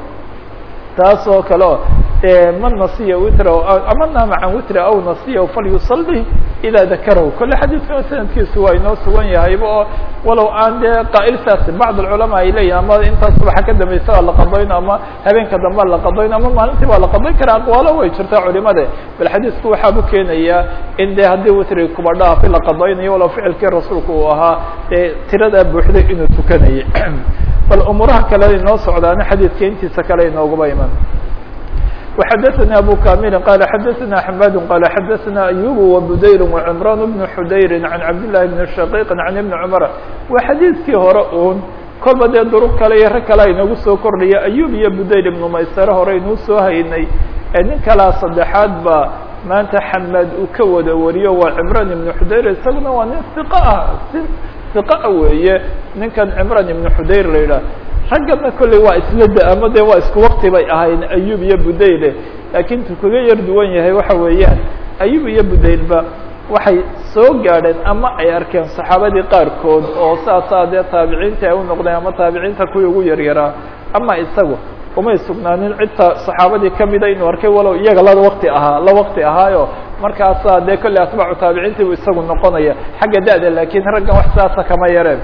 taas oo kale o man nasiya witra ama naama can witra aw nasiya falyusalli idaa dakarahu kolle xadiidkana sanadkiisu waa inoo sugan yahayba oo walow aan dee qaa'iltaasi bacd alculamaa ay leeyihin ama intaas subaxa ka dambaysa waa la qadayn ama habeenka dambe la qadayn ama maalintii waa la qadayn karaa aqwaalo way jirtaa culimade bal xadiidku waxaabu keenayaa in de haddii witriga kuba dhaafi la qadaynayo walow ficilkii rasuulka uu ahaa dee tiradaa buuxday inuu tukanayay bal umuuraha kale inoo socdaana xadiidka intiisa kale inoogaba iman وxdثnي أbو كامل قال xdثnا حماد قال xdثnا أيوب وبdير وعمران بن حdير عن عبد الله بن شقيق عن بن عمر waa xadيiثkii hore un kolba dee duruq kale iyo rag kale inagu soo kordhaya أيوب iyo بdير بن maysare hore inuu soo haynay nin kalaa saddexaad ba maanta xmاad uu ka wada wariyo waa عمران بن حdير isaguna waa nin ثiq ah ثiqa weeye ninkan عمران بن حdير la yidhah raggana kolley waa isla da ama de waa isku wakti bay ahayn ayub iyo budayle laakiin tu kaga yar duwan yahay waxa weeyaan ayub iyo budaylba waxay soo gaadheen ama ay arkeen saxaabadii qaarkood oo saasaa dee taabiciinta ay u noqdeen ama taabiciinta kuwii ugu yaryaraa ama isagu umay sugnaanin cidta saxaabadii kamida inuu arkay walow iyaga la waqti ahaa la waqti ahaayo markaasaa dee kolley atbaacu taabiciintii buu isagu noqonaya xagga da-da laakiin raggan wax saasa kama yareen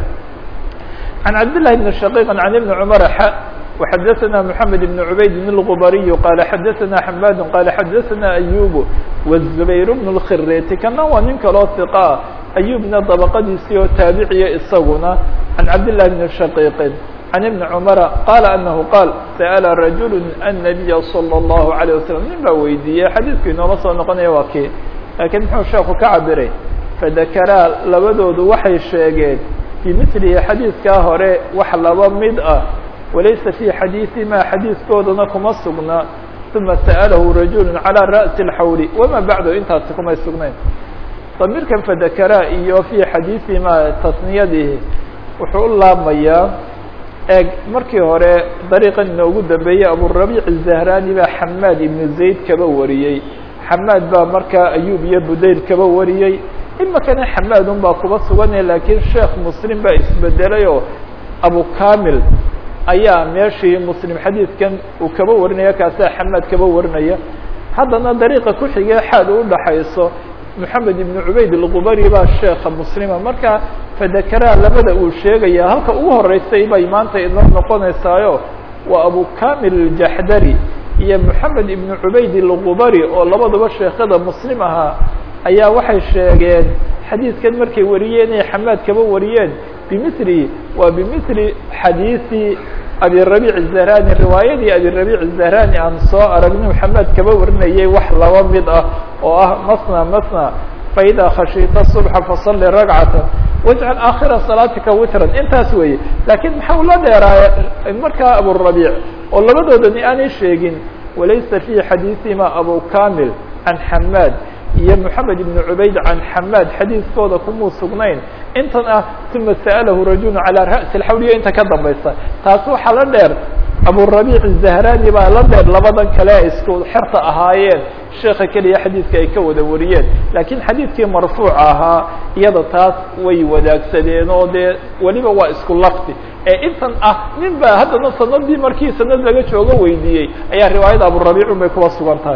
can cabdillahi bni shaqiiq can ibni cumar xa وxadثna محamed بن عubayd الغbariي qال xadثna حmad qال xadثna أyub والزbayr بن الkhireti kana waa nin kaloo ثiqaa أyubna dabqadiisii oo taabiciya isaguna عan cabdاللahi بن shaqiiqin عan iبni cmara qala anahu qaal sأla rajul النabiya slى الlahu عalيه waslم nin baa weydiiyey xadiidku inooma soo noqonaya waa kii lakiin muxuu sheeku ka cabiray fadakaraa labadoodu waxay sheegeen bimilihi xadiidkaa hore wax laba mid ah walaysa fي xadiiثima xadiiskoodana kuma sugna ثuma sأlahu rajul عalى rأسi الxawli wama bacdu intaasi kumay sugnayn damiirkan fadakara iyo fي xadiiثima tasniyadihi wuxuu u laabmayaa eeg markii hore dariiqan inoogu dambeeyey aburabiic الzahrani baa xamaad ibnu zayd kaba wariyey xamaad baa markaa ayub iyo budayl kaba wariyey imakana xamaad un baa kuba suganaya lakiin sheekh muslim baa isbedelay oo abu kamil ayaa meeshii muslim xadiidkan uu kaba warinaya kaasaa xamaad kaba warinaya haddana dariiqa ku xigee xaad u dhaxayso moxamed ibnu cubayd alqubari baa sheekha muslima marka fadakaraa labada uu sheegaya halka ugu horeysay bay maanta inoo noqonaysaayo waa abu kamil aljaxdari iyo moxamed ibnu cubayd alqubari oo labaduba sheekhada muslim ahaa ayaa waxay sheegeen xadiidkan markay wariyeen inay xamaad kaba wariyeen bimili waa bimili xadiisi abirabiic الzahrani riwaayadii abirabiic الzahrani aan soo aragni maxamed kaba warinayay wax laba mid ah oo ah masna masna faida khashiita subxa fasali ragcata wajcal aakhira salaatika witran intaas weeye lakiin maxaa ula dheeraaya markaa aburabiic oo labadoodani aanay sheegin walaysa fi xadiisihima abu kamil can xamaad iyo moxamed ibn cubayd can xamaad xadiiskooda kumuu sugnayn intan ah uma sa'alahu rajulu calaa ra'si alxawliya inta ka dambaysa taas waxaa la dheer aburabiic zahrani baa la dheer labadan kale isku xerta ahaayeen sheeka keliya xadiidka ay ka wada wariyeen lakiin xadiidkii marfuuca ahaa iyada taas way wadaagsadeen oo dee weliba waa isku lafti ee intan ah nin ba haddana sanadii markii sanad laga joogo weydiiyey ayaa riwaayada aburabiicun bay kuwa sugan tahay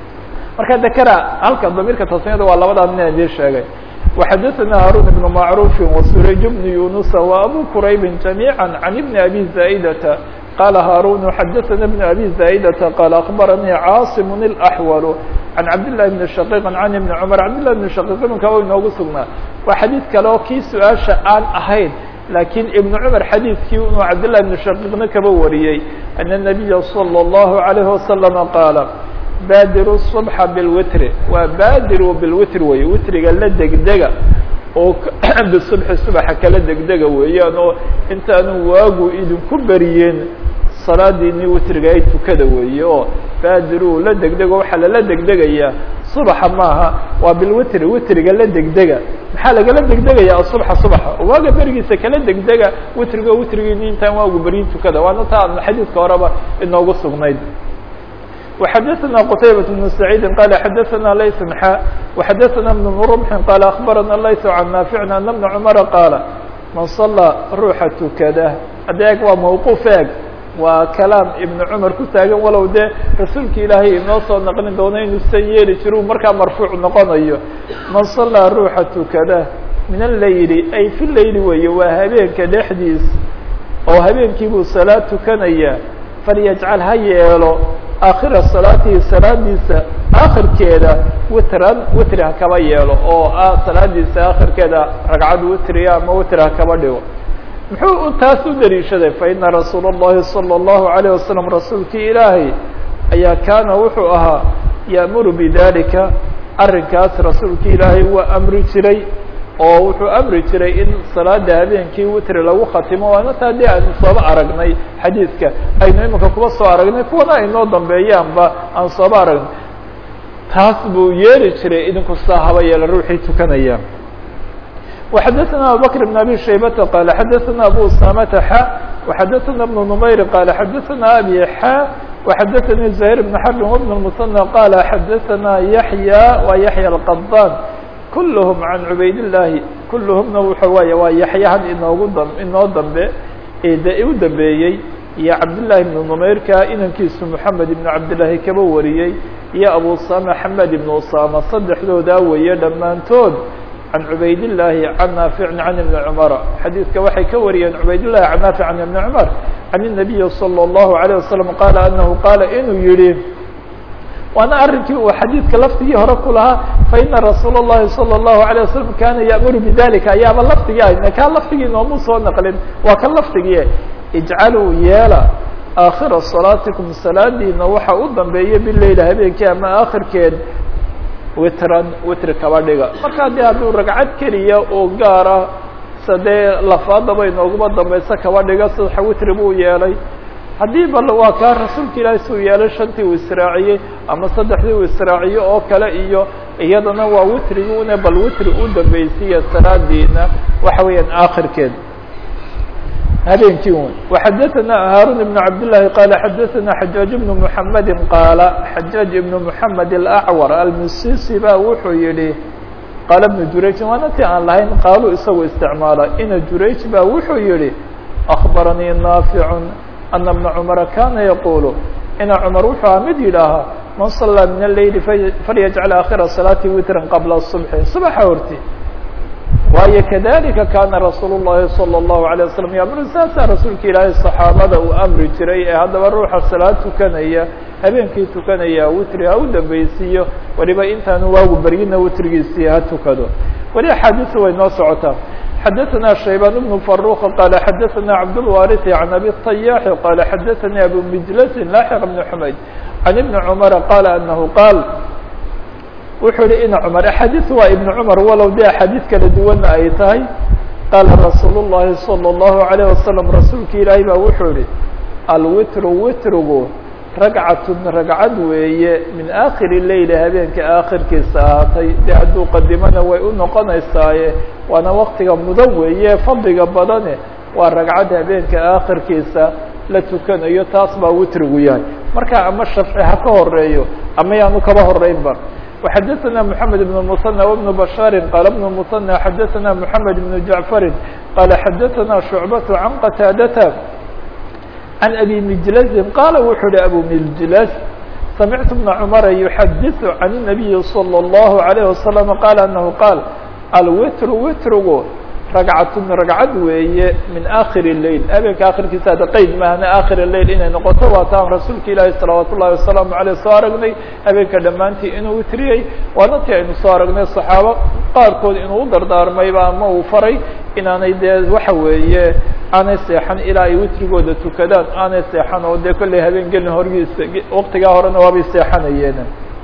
marka dakara halka damiirka tasniyada waa labadaa nin idin sheegay وxadثna haruن بن macروف وsurayج بن yuنuس وأbو qrayb جamيعا عن بن أbي زائdة qال haruن xadثna بن أbي زائdة qال أخبرnي cاaصم الأحول عن cabdالله بن شhقيق عن بن cمر cabdالله بن شhقيق iminka o inoogu sugnaa waa xadيid kale oo kii su-aaشha aan ahayn lakiin iبن cمر xadيidkii inuu cabdالله بن شhقيقna kaba wariyey أن النبي صلى الله عليه وسلم qاaل baadiru الصبxa bilwitri waa baadiru bilwitr weeye witriga la degdega oo bisubxi subaxa kala degdega weeyaan oo intaanu waagu idinku beriyeen salaadiini witriga ay tukada weeye oo baadiru la degdego waxaa lala degdegayaa subaxa maaha waa bilwitri witriga la degdega maxaa lagala degdegaya asubxa subaxa waaga berigiisa kala degdega witriga witrigiini intaan waagu beryin tukada waana taa xadiidka horeba inoogu sugnayd وxadثna qتaybة بن سعيid qال xadثna lays xا وxadثna بن رمح qال أخبرna lays عن ناaفع أن بن cمر qاaل maن صلىa ruuxa tukada adeeg waa mوqوف eeg waa kalaam iبن cمar ku taagan walow dee rasuulka ilaahay inoo soo naqlin doono inuusan yeeli jir markaa marfuuع noqonayo maن صلىa ruuxa tukada min الlayl ay في layl weeye waa habeenka dhexdiis oo habeenkii buu salaad tukanaya falyجcal ha yeelo aakhira salaatihi salaadiisa aakhirkeeda witran witri ha kaba yeelo oo ah salaadiisa aakhirkeeda ragcad witriya ama witri ha kaba dhigo muxuu taas u daliishaday faina rasuul الlahi salى الlahu عalيه wasalam rasuulkii ilaahay ayaa kaana wuxuu ahaa ya'muru bidalika arrinkaas rasuulkii ilaahay waa amri jiray oo wuxuu amri jiray in salaada habeenkii witri lagu khatimo waana taa dee aynu sooba aragnay xadiidka aynu iminka kuba soo aragnay kuwana aynoo dambeeyaanba aan sooba aragnay taas buu yeeli jiray idinku saa haba yeela ruuxii tukanaya وxadثna abubكر بن abي شhaybةa qال xadثna abu usamةa xا وxadثna بن نmayr qال xadثna abي xا وxadثnي زهير بن حرب وبن المثنى qال xadثna yaحyى wa yaحyى الqضاn kulhm can cubayd الlahi kulhmna wuxuu waay waa yaxyahan inoogu dam inoo dambe de u dambeeyey iyo cabdاللahi بن نmayrka inankiisu محamed iبn cabdالlahi kaba wariyey iyo abu usama xamed iبn usama saddexdoodaa weeye dhammaantood can cubaydالlahi can naafici can iبni cmara xadiidka waxay ka wariyeen cubaydالlahi can naafic can iبni cmar can الnabiyi slى الlahu عalيه wasalam qaala anahu qaala inuu yihi waana arrinkii uu xadiidka lafdigii hore ku lahaa faina rasuul الlahi salى الlahu عalيه wasalam kana ya'muru bidalika ayaaba lafdigii ah kaa lafdigii noomu soo naqlin waa kan lafdigii ijcaluu yeela aakhira salaatikum salaadiina waxa u dambeeya bileyla habeenkii ama aakhirkeed witran witri kaba dhiga marka haddii hadduu ragcad keliya oo gaara sadee lafaadaba inooguma dambaysa kaba dhiga saddexa witri buu yeelay haddii bal waa kaa rasuulka ilaahay suu yeelay shantii uu israaciyey ama saddexdii uu israaciyo oo kale iyo iyadana waa witriguna bal witri u dambeysiya salaadiina waxa weeyaan aakhirkeed habeenkii wn وxadثna hاrون بن cabdاللahi qال xadثna xajاaج بن محamedi qaala xajاaج بن محamed الأcwar almisisi ba wuxuu yihi qaala بن jurayجin waana ti aan lahayn qaalu isagoo isticmaala ina jurayج ba wuxuu yihi أخbaranii نaafiع أna بna cmra kana yaqul ina cmar wuxuu a mid yidhaahaa man صalىa min الleyl falyجcl akhira صلاati witran qabla الصبح صبxa horti waayo kadalika kana rasuul الlahi salى الlahu عalيه wasalam yamru saasaa rasuulka ilaahay صaxaabada uu amri jiray ee haddaba ruuxa salaad tukanaya habeenkii tukanaya witri ha u dambeysiiyo waliba intaanu waagu beryina witrigiisii ha tukado weli axaadiisu way noo socotaa xadaثna shaybaan بن فaruq qala xadaثna cabdالwariث عan abi الطayاxi qala xadaثani abu mijlasi laaxiq بn xumayd can ibni cmara qala anahu qaal wuxuu yihi ina cmar axaadiis waa ibn cmar walow dee axaadiis kala duwanna ay tahay qaala rasuul الlahi salى الlahu عalيه wasalam rasuulka ilaahay baa wuxuu yihi alwitru witrigu ragcatun ragcad weeye min aakhiri leyli habeenka aakhirkiisa ahaatay dee hadduu qadimana way u noqonaysaaye waana waktiga mudan weeye fadliga badane waa ragcad habeenka aakhirkiisa la tukanayo taas baa witrigu yahay marka ama shafci ha ka horeeyo ama yaanu kaba horeynba وxadثna محamed بن المثنى وبن بشhاr qال بن المثنى xadثna محamed بن جعفr qال xadثna شhuعبة عن qتاadة عن أbي مجلز qاla wuxuu hi أbو مجلز سمعت بن cمر يحadiث عن النبي صلى الله عليه وسلم qال أنه qاaل الwitr witrgu ragcatun ragcad weeye min akhir الleyl habeenka akhirkiisa ada qeyd maahna akhir الleyl inay noqoto waa taan rasuulka ilaahi salawaat ullahi wasalaamu aleyh soo aragnay habeenka dhammaantii inuu witriyey waana ti aynu soo aragnay saxaabo qaarkood inuu u dardaarmayba ama uu faray inaanay dee waxa weeye aanay seexan ilaa ay witrigooda tukadaan aanay seexan oo dee kolley habeen gelin horgiisa waktigaa horena waabay seexanayeen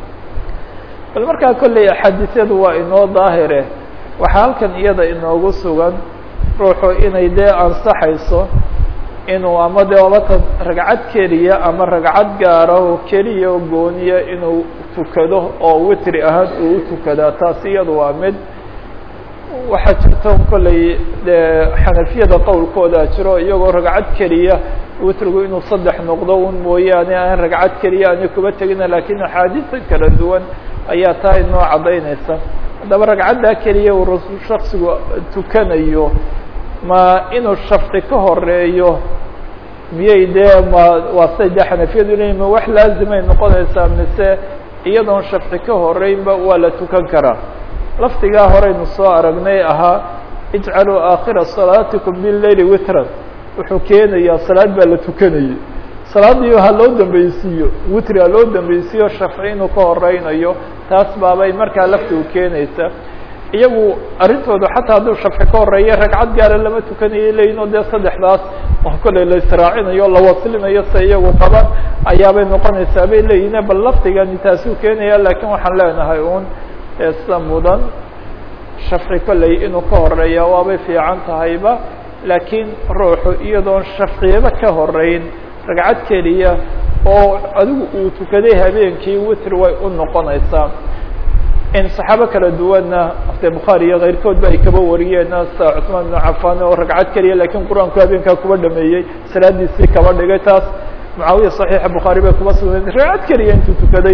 bal markaa kolley axaadiisyadu waa inoo daahire waxaa halkan iyada inoogu sugan ruuxu inay dee ansaxayso inuu ama dee obatan ragcad keliya ama ragcad gaara oo keliya oo gooniya inuu tukado oo witri ahaan uu u tukadaa taas iyadu waa mid waxaa jirta kolley dee xanafiyada qowlkooda jiro iyagoo ragcad keliya witrigu inuu saddex noqdo un mooyaane aan ragcad keliya ani kuba tegina lakiin axaadiisa kala duwan ayaa taa inoo caddaynaysa haddaba ragcaddaa keliya uu rasul shaksigu tukanayo ma inuu shafci ka horeeyo miyay dee ma waa say dee xanafiyadu leeyihin ma wax laazimay noqonaysaa mise iyadoon shafci ka horeynba waa la tukan karaa lafdigaa horeynu soo aragnay ahaa ijcaluu aakhira salaatikum bileyli witran wuxuu keenayaa salaad baa la tukanayay salaadii ha loo dambeysiiyo witri ha loo dambeysiiyo shafci inuu ka horeynayo taas baabay markaa laftigu keenaysa iyagu arrintooda xataa hadduu shafci ka horeeya ragcad gaara lama tukanayo leyihin oo dee saddexdaas oo kolley la israacinayo la waslinayo se iyagu qaban ayaabay noqonaysaa bay leeyihin bal lafdigani taasuu keenaya lakiin waxaan leenahay un sida mudan shafci kolley inuu ka horeeya waabay fiican tahayba laakiin ruuxu iyadoon shafciyaba ka horeyn ragcad keliya oo adigu uu tukaday habeenkii witr way u noqonaysaa in saxaabo kala duwanna de bukhaari iyo keyrkoodba ay kaba wariyeen sida cusmaan ibnu cafan oo ragcad keliya lakiin qur-aanku habeenkaa kuba dhameeyey salaadiisii kaba dhigay taas mucaawiya صaxiixa bukhaari bay kuba sugnayd ragcad keliya intuu tukaday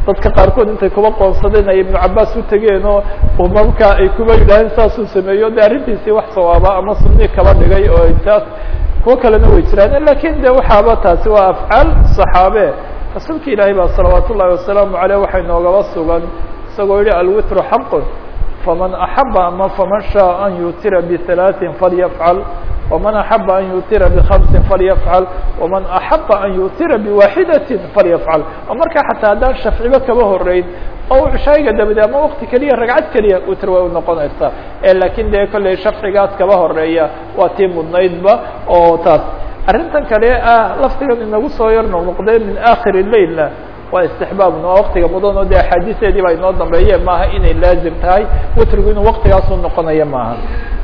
dadka qaarkood intay kuba qoonsadeen ay ibnu cabaas u tegeen oo markaa ay kuba yidhaaheen saasuu sameeyo de arrintiisii wax sawaaba ama sunii kaba dhigay oo taas kuwo kalena way jiraan lakin de waxaaba taasi waa afcaal صaxaabe rasuulka ilaahay baa salawaat ullahi wasalaamu aleyh waxay noogaba sugan isagoo yihi alwitru xaqun faman axaba ama faman shaء an yutira bثalaaثin falyafcal وman axaba an yutira bhamsin falyafcal وman axaba an yutira biwaxidaةi falyafcal oo markaa xataa haddaan shafciba kaba horeyn oo cishaayiga dabade ama wakti keliya ragcad keliya witr way unoqonaysaa lakin dee kolley shafcigaas kaba horeeya waa tii mudnaydba oo taas arrintan kale ah laftigan inagu soo yar noqnoqdee min akhir lailna waa istixbaabna waa waktiga mudan oo de axaadiisteedii baa inoo dambeeye maaha inay laazim tahay witrigu inuu waktigaasu noqonayo maaha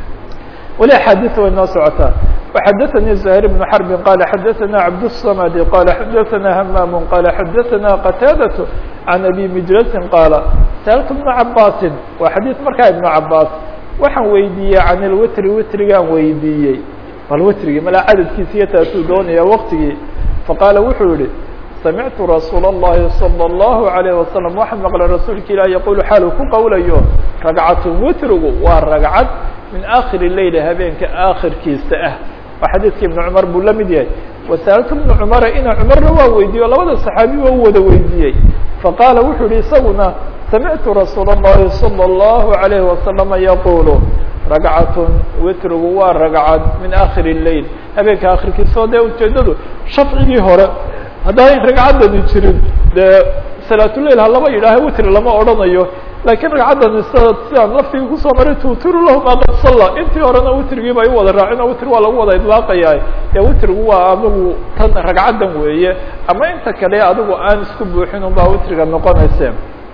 weli axaadiis way noo socotaa وxadثnي زهير بن حرب qال xadثna عبدالصمد qال xadثna همام qال xadثna qتاadة عن أbي مجلس qاaل سألت بن عabاس waa xadيث markaa iبن عabاس waxaan weydiiyey عن الwitri witrigaan weydiiyey bal witrigii mala cadadkiisiyo taasuu doonaya waktigii faqاala wuxuu yihi سمعت رsuuل اللhi صلى الله عليه وسلم waxaan mqلay rasuulka ilah yqul xaalu ku qowlayo ragcaة witrigu waa ragcad min akhir الleyl habeenka akhirkiisa ah waa xadiidka iبن cmar buu la mid yahay وasألtu بن cmara ina cmarna waa weydiiye o labada صaxaabi waa u wada weydiiyey faqaala wuxuu yihi isaguna samictu rasuul الlahi صلى الlaه عليه وasلم yqul ragcaة witrigu waa ragcad min akhir الleyl habeenka akhirkiisa o dee ujeedadu shafcigii hore haddaan ragcaddani jirin dee salaatuleyl ha lama yidhaaho witri lama odhanayo lakiin ragcaddani sida sidaan laftigii kusoo maray tuutiru lahu maa qad salla intii horena witrigii bay u wada raacin oo witri waa lagu wada idlaaqaya dee witrigu waa adigu tan ragcaddan weeye ama inta kale adigu aan isku buuxin un baa witriga noqonayse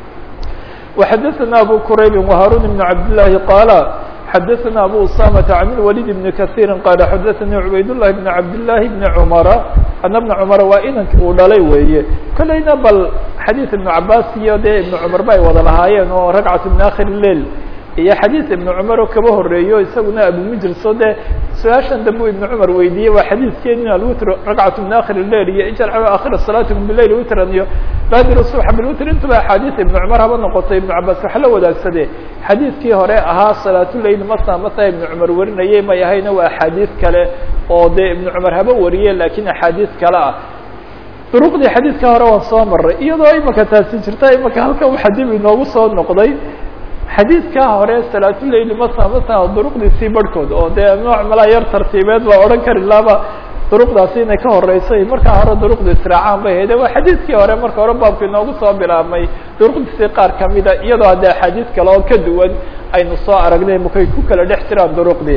وxadثna abu qrayb وhaarun بن cabd لlahi qaala xadثna abu usamة عن الوليد بن kaثيiri qال xadثnي عubayd للhi بن cabd للahi بن cmra ana بن cmra waa inanki uu dhalay weeye kolleyna bal xadيiث iبن cabas iyo dee iبن cmar ba ay wada lahaayeen oo ragcaة min akhir الleil iyo xadiiث iبن cmar oo kaba horeeyo isaguna abumijrs o dee su-aashan dambe iبن cmar weydiiyey waa xadiidkeeni alwitr ragcaة min akhir الleil iyo ijcl akhir salaatikum bilail witran iyo badir subxa bilwitr intuba axaadiiث iبن cmar haba noqoto iبن cabas waxa la wadaagsadee xadiidkii hore ahaa salaatuleyl masa masa iبن cmar warinayay may ahayna waa axaadiiث kale oo dee iبن cmar haba wariye lakin axaadiiث kale ah duruqdii xadiidka hore waan soo maray iyadoo imaka taasi jirta imaka halka waxa dib inoogu soo noqday xadiidkaa hore salaatuleyl masa masa duruqdiisii barhkood oo dee nooc malaa yar tartiibeed baa odhan kari laaba duruqdaasi inay ka horeysay markaa hore duruqda israacaan bay hayde waa xadiidkii hore marka hore baabka inoogu soo bilaabmay duruqdiisii qaar kamida iyadoo hadde axaadiis kale oo ka duwan aynu soo aragnay makay ku kala dhex jiraan duruqdii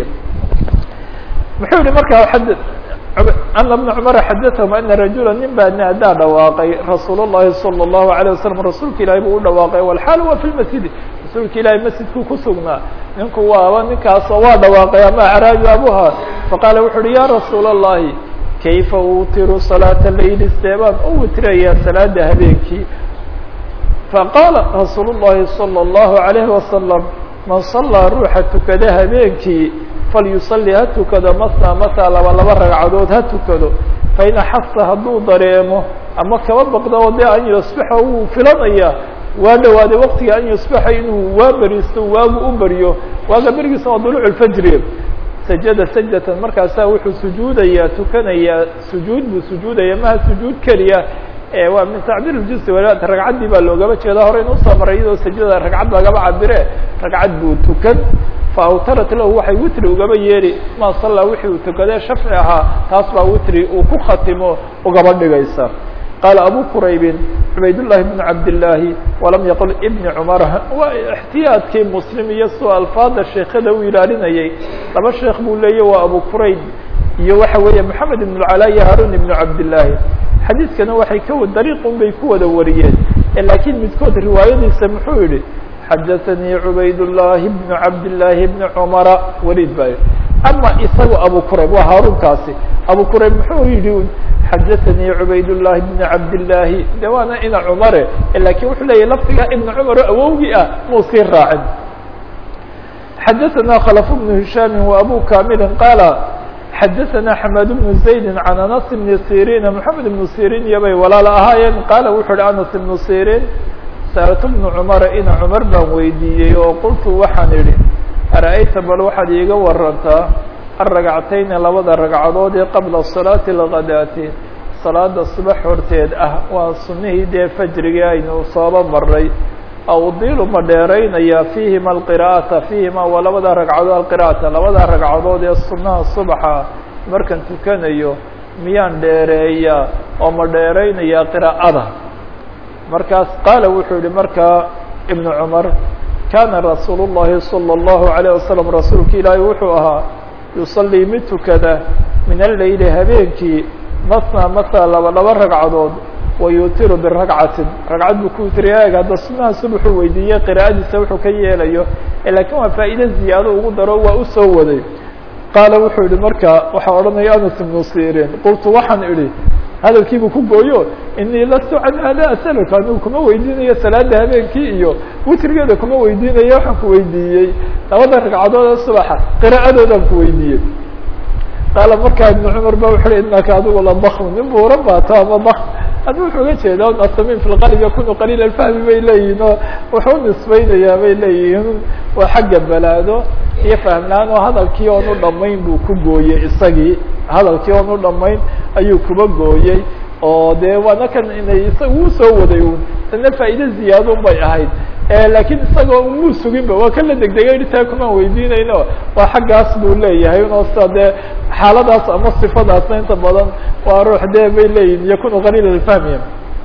muxuu yihi markaa ana بن cmr xadaثhm ana rajula nin baa naadaa dhawaaqay rasuul الlahi salى الlahu عalيه wasalam rasuulka ilahi buu u dhawaaqay wlxaal wa fi lmasjidi rasuulka ilahi masjidkuu ku sugnaa ninku waaba ninkaasoo waa dhawaaqay ama acraabi abuha faqaala wuxu uhi ya rasuul الlahi kayfa utiru salaaةa leyli seebaan u witraya salaada habeenkii faqaala rasuul الlahi salى الlahu عalayه wasalam man salaa ruuxa tukada habeenkii falyusalli ha tukado masna masa laba laba ragcadood ha tukado fain axasa hadduu dareemo ama kaba baqdo oo dee an yusbixa wuu filanaya waa dhawaaday waqtiga an yusbixa inuu waa beristo waagu u beryo waaga berigiisa waa duluuc lfajri sajada sajdatan markaasaa wuxuu sujuudayaa tukanayaa sujuud buu sujuudaya maha sujuud keliya waa min tacbiir اjuزi walaat ragcaddii baa loogaba jeeda hore in usoo maray iyadoo sajada ragcad lagaba cabire ragcad buu tukan faawtarat lahu waxay witri ugaba yeeri ma sallaa wixii uu tukadee shafci ahaa taas baa witri uu ku khatimo ugaba dhigaysa qaala abu quraybin cubaydالlahi bn cabdالlaahi walam yaqul ibni cumar waa اxtiyaadkii muslim iyo suu alfaada sheekada u ilaalinayay laba sheekh buu leeya waa abu qurayb iyo waxa weeye moxamed ibn اcalaa iyo haarun ibn cabdالlaahi xadiidkana waxay ka dariiqun bay ku wada wariyeen lakiin midkood riwaayadiisa muxuu yihi xadaثanii cubayd الlahi bn cabdالlaahi bni cumara waliid baa ama isaga abu qurayb waa haarunkaasi abu qurayb muxuu yihi xadaثanii cubayd الlahi bn cabdالlaahi de waana ina cumare lakin wuxuu leeyahy lafdiga ibn cumar oo awowgii ah muu sii raacin xadaثana khlف bn hishaami wa abu kamili qaala xadaثna xmad bn زaydi can anas bni sirin mحamed ibn sirin iyo bay walaal ahaayeen qaala wuxuu uhi anas ibnu sirin saaltu bnu cumara ina cumar baan weydiiyey oo qultu waxaan idhi ara-ayta bal waxaad iiga warantaa alragcatayni labada ragcadood ee qabla salaati alghadaati salaada subax horteed ah waa sunnihii dee fajrigii aynu sooba maray awdiilu ma dheeraynayaa fiihima alqira'ata fiihima waa labada ragcadood alqira'ata labada ragcadood ee sunnaha subaxa markaan tukanayo miyaan dheereeyaa oo ma dheeraynayaa qiraa'ada markaas qaala wuxuu yihi markaa ibnu cumar kaana rasuulu llahi salى اllahu عalيه wasalam rasuulka ilaahi wuxuu ahaa yusalii mid tukada min alleyli habeenkii masna masna laba laba ragcadood wayutiru biragcatin ragcad buu ku witiriya eeg hadda sunaha subaxuu weydiiyey qiraa'adiisa wuxuu ka yeelayo lakiin waa faa'iide ziyaado ugu daro waa usoo waday qaala wuxuu yihi marka waxaa odhanaya anas ibnu sirin qultu waxaan idhi hadalkiibuu ku gooyo inii lastu can hada asaluka anigu kuma weydiinayo salaada habeenkii iyo witrigeeda kuma weydiinayo waxaan ku weydiiyey labada ragcadood ee subaxa qiraa'adoodaan ku weydiiyey qaala markaa ibnu cumar ba wuxu uhi inaka adigu ladakm nin buuran baato ama dak adi wuxuu uga jeeda nasamin fi lqalb yakunu qaliil alfahmi bay leeyihin oo wuxuu nisbaynayaa bay leeyihiin waa xagga balaado iyo fahmlaan oo hadalkii oon u dhamayn buu ku gooyey isagii hadalkii oon u dhamayn ayuu kuba gooyey oo dee waana kan inay isaga uu soo waday un tana faa'iide ziyaadun bay ahayd lakiin isagoo muu suginba waa kan la degdegay taa kumaan weydiinayno waa xaggaas buu leeyahay unoo sida dee xaaladaas ama sifadaasna inta badan waa ruux dee bay leeyihin yakunu qaliil alfahmi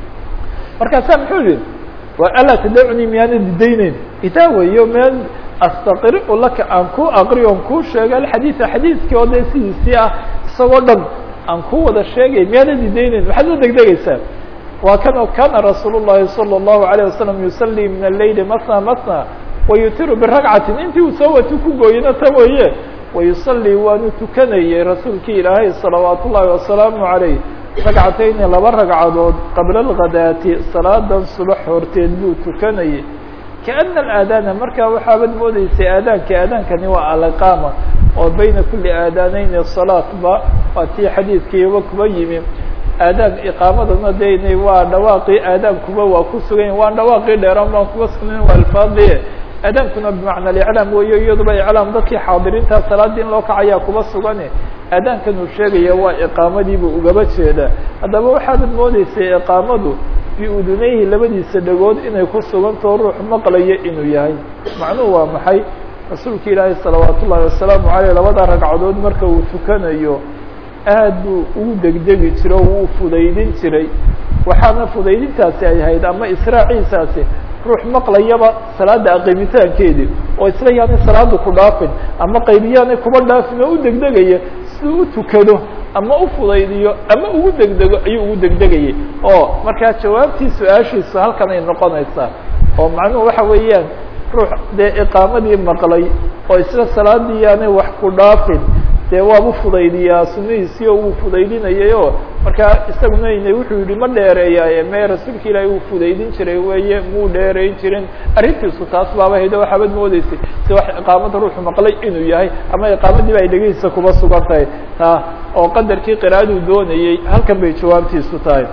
markaasaa muxuu yihi wa alaa tadacunii miyaana didayneyn itaa weyo meel astaqriu laka aan ku aqriyo on kuu sheego alxadiida xadiidkii oo dee sidiisii ah isagoo dhan aan ku wada sheegay miyaana didayneyn maxaad la degdegaysaa waa kan kana rasuul الlahi salى الlahu عalيه wasalam yusalii min aleyli masna masna wayutiru biragcatin intii uu soo watu ku gooyena ta weeye wayusalii waanu tukanayey rasuulkii ilaahay salawaat ullahi wasalaamu عaleyh ragcatayni laba ragcadood qabla اlghadaati salaadan subax horteed buu tukanayey kaana aadaana markaa waxaabad moodeysay aadaanka aadaankani waa aliqaama oo bayna kuli aadaaneyni salaatba waa tii xadiidkiiba kuba yimi aadaan iqaamadana de inay waa dhawaaqii aadaankuba waa ku sugan waan dhawaaqii dheeraan baan kuba sugnayn waa alfaadie aadaankuna bimacna aliclaam weeyo iyaduba iclaam dadkii xaadiriinta salaadii in loo kacayaa kuba sugane aadaankan uu sheegaya waa iqaamadiibu ugaba jeeda haddaba waxaadad moodeysay iqaamadu biudunayhi labadiisa dhagood inay ku sugantao ruux maqlayo inuu yahay macnuhu waa maxay rasuulka ilaahi salawaat ullahi wasalaamu aleyh labada ragcadood marka uu tukanayo aad buu ugu degdegi jiro o wuu fudaydin jiray waxaana fudaydintaasi ay ahayd ama israaciisaasi ruux maqlayaba salaada aqimitaankeedii oo isla yaanay salaada ku dhaafin ama qaybiyaanay kuba dhaafin oo u degdegaya siduu u tukado ama u fudaydiyo ama ugu degdego ayuu ugu degdegayay oo markaa jawaabtii su-aashiisu halkan ay noqonaysaa oo macnuhu waxa weeyaan ruux dee iqaamadii maqlay oo isla salaadii yaanay wax ku dhaafin dee waabu fudaydiyaa sunihiisii oo wuu fudaydinayay oo markaa isaguna ina wuxuu yihi ma dheereeyaaye mee rasuulka ilaahay uu fudaydin jiray weeye muu dheereyn jirin arrintiisu taas baaba haydo waxaabad moodeysay si wax iqaamada ruuxu maqlay inuu yahay ama iqaamadiiba ay dhegihiisa kuba sugan tahay ta oo qadarkii qiraa'aduu doonayey halkan bay jawaabtiisu tahay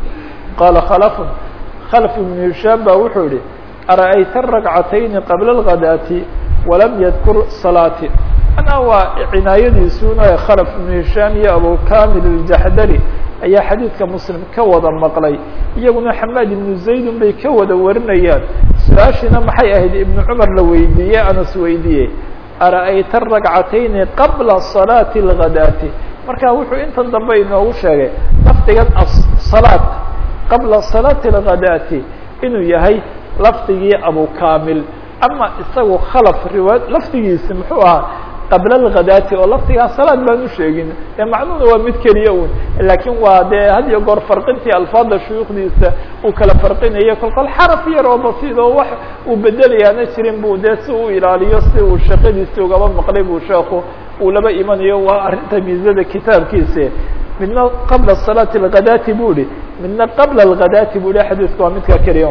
qaala khalafun khalaf ibnu hishaam ba wuxuu yihi ara-ayta ragcatayni qabla alghadaati walam yadkur salaati ana waa cinaayadiisuna khalaf ibnu hishaam iyo abu kamil aljaxdari ayaa xadiidka muslim ka wada maqlay iyaguna xamaad ibnu zaydun bay ka wada warinayaan su-aashiina maxay ahayd ibnu cumar la weydiiyey anas weydiiyey ara-ayta ragcatayni qabla salaati alghadaati marka wuxuu intan dambe inoogu sheegay lafdigan asalaat qabla salaati alghadaati inuu yahay lafdigii abu kamil ama isagu khalaf riwaa lafdigiisi muxuu ahaa qabla alghadaati oo laftigaa salaad baan u sheegin dee macnuhuna waa mid keliya un laakiin waa dee had iyo goor farqintii alfaada shuyuukhdiisa uu kala farqinayo kolkol xaraf yar oo basiid oo wax uu bedelayaana jirin bu dee si uu ilaaliyo si uu shaqadiisii ugaba maqlay buu sheeku uu laba imanayo waa arrinta miisada kitaabkiisa midna qabla salaati alghadaati bu ihi midna qabla alghadaati bu ihi xadiisku waa midkaa keliya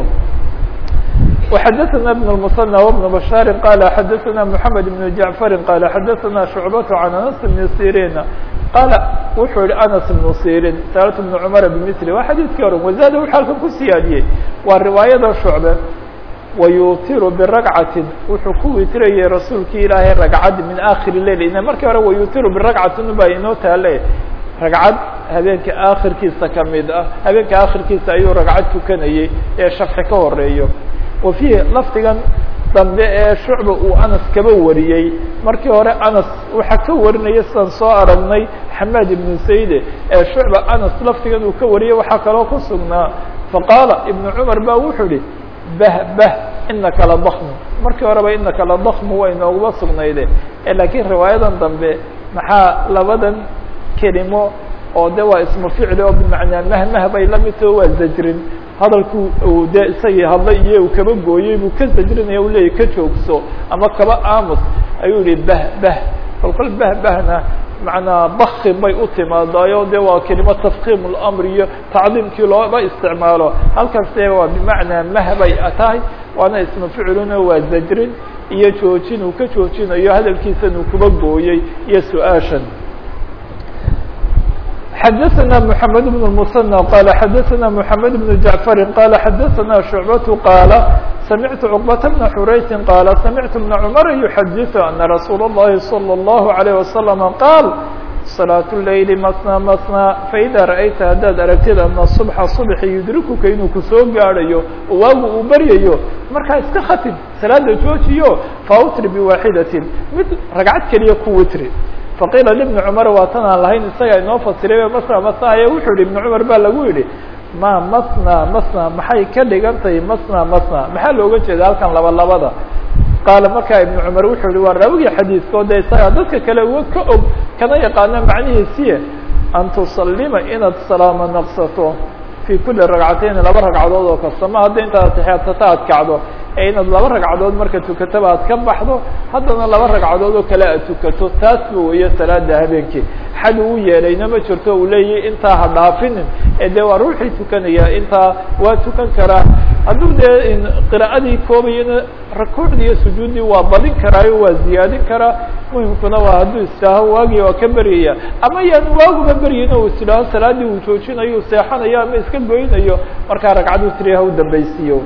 وxdثna بن المثنى وبن بشhاaر qال xdثna محمد بن جعفر qال xdثna شعبة عن أنس بن سيrين qaala wuxuu yihi anas ibnu sirin saaltu bnu cumara bimili waa xadiidkii hore wazaada wuxuu halkan ku siyaadiyey waa riwaayada shucbe wayutiru biragcatin wuxuu ku witirayay rasuulkii ilaahay ragcad min akhiri leil ina markii hore wayutiru biragcatin baa inoo taale ragcad habeenka aakhirkiisa kamid ah habeenka aakhirkiisa ayuu ragcad tukanayey ee shafci ka horeeyo wa fiihi lafdigan dambe ee shucba uu anas kaba wariyey markii hore anas waxaa ka warinaya sidaan soo aragnay xamaad ibnu sayde ee shucba anas lafdigan uu ka wariyey waxaa kaloo ku sugnaa faqaala ibnu cumar ba wuxuu ihi bah bah inaka la dakmu markii horeba inaka la dakmu way nooguba sugnayde laakiin riwaayadan dambe maxaa labadan kelimo oo de waa ismu ficli oo bimacnaa mahmah bay la mid taho waa zajrin hadalku uu de isagii hadlay iyo uu kaba gooyey buu ka zajrinaya u leeyay ka joogso ama kaba aamus ayuu yihi bah bah kol kol bah bahna macnaa bakin bay u timaadaayo de waa kelimo tafkiim اlamr iyo tacdiimkii looba isticmaalo halkaas de waa bimacnaa mah bay tahay waana ismu ficluna waa zajrin iyo joojin uu ka joojinayo hadalkiisan uu kuba gooyey iyo su-aashan xdثna محamed بن المثنى qال xdثna محamed بن جعفر qال xdثna شhuعبة qاaل سمعت cقبة بن حurayثi qاaل سمعت بن cمر يحdث أن رsuuل اللhi صلى الله عليه وسلم qاaل صلاة الليل mثنى mثنى فإdا رأyta haddaad aragtid أن الصبحa صبحi يdrikuka inuu kusoo gaadhayo oo waagu uu beryayo markaa iska khatim salaada joojiyo fautri بواaxidaة mid ragcad keliya ku witri faqiila libni cumar waa tan aan lahayn isaga inoo fasiray masna masna aye wuxuu yihi ibni cumar baa lagu yidhi ma masna masna maxay ka dhigan tahay masna masna maxaa looga jeeda halkan laba labada qaala markaa ibnu cumar wuxuu yihi waa raawigii xadiidka o de isaga dadka kale uga ka og kana yaqaano macnihiisiye an tusalima inaad salaamo naqsato fi kuli ragcatayn laba ragcadood oo kasta ma hadda intaad atixiyaadsata aad kacdo ee inaad laba ragcadood marka tukataba aad ka baxdo haddana laba ragcadood oo kale aad tukato taasba weeye salaada habeenkii xad uu yeelayna ma jirto uu leeyahy intaa ha dhaafinin ee dee waa ruuxii tukanaya intaa waa tukan karaa hadduu dee qira'adii koobayana rakuucdii iyo sujuuddii waa badin karaayo waa ziyaadin karaa muhimkuna waa hadduu istidhaaho waagii waa ka beryaya ama yaan waaguba beryin o istidhaaho salaadii uu joojinayo u seexanayo ama iska goynayo markaa ragcadu tiriha u dambaysiiyo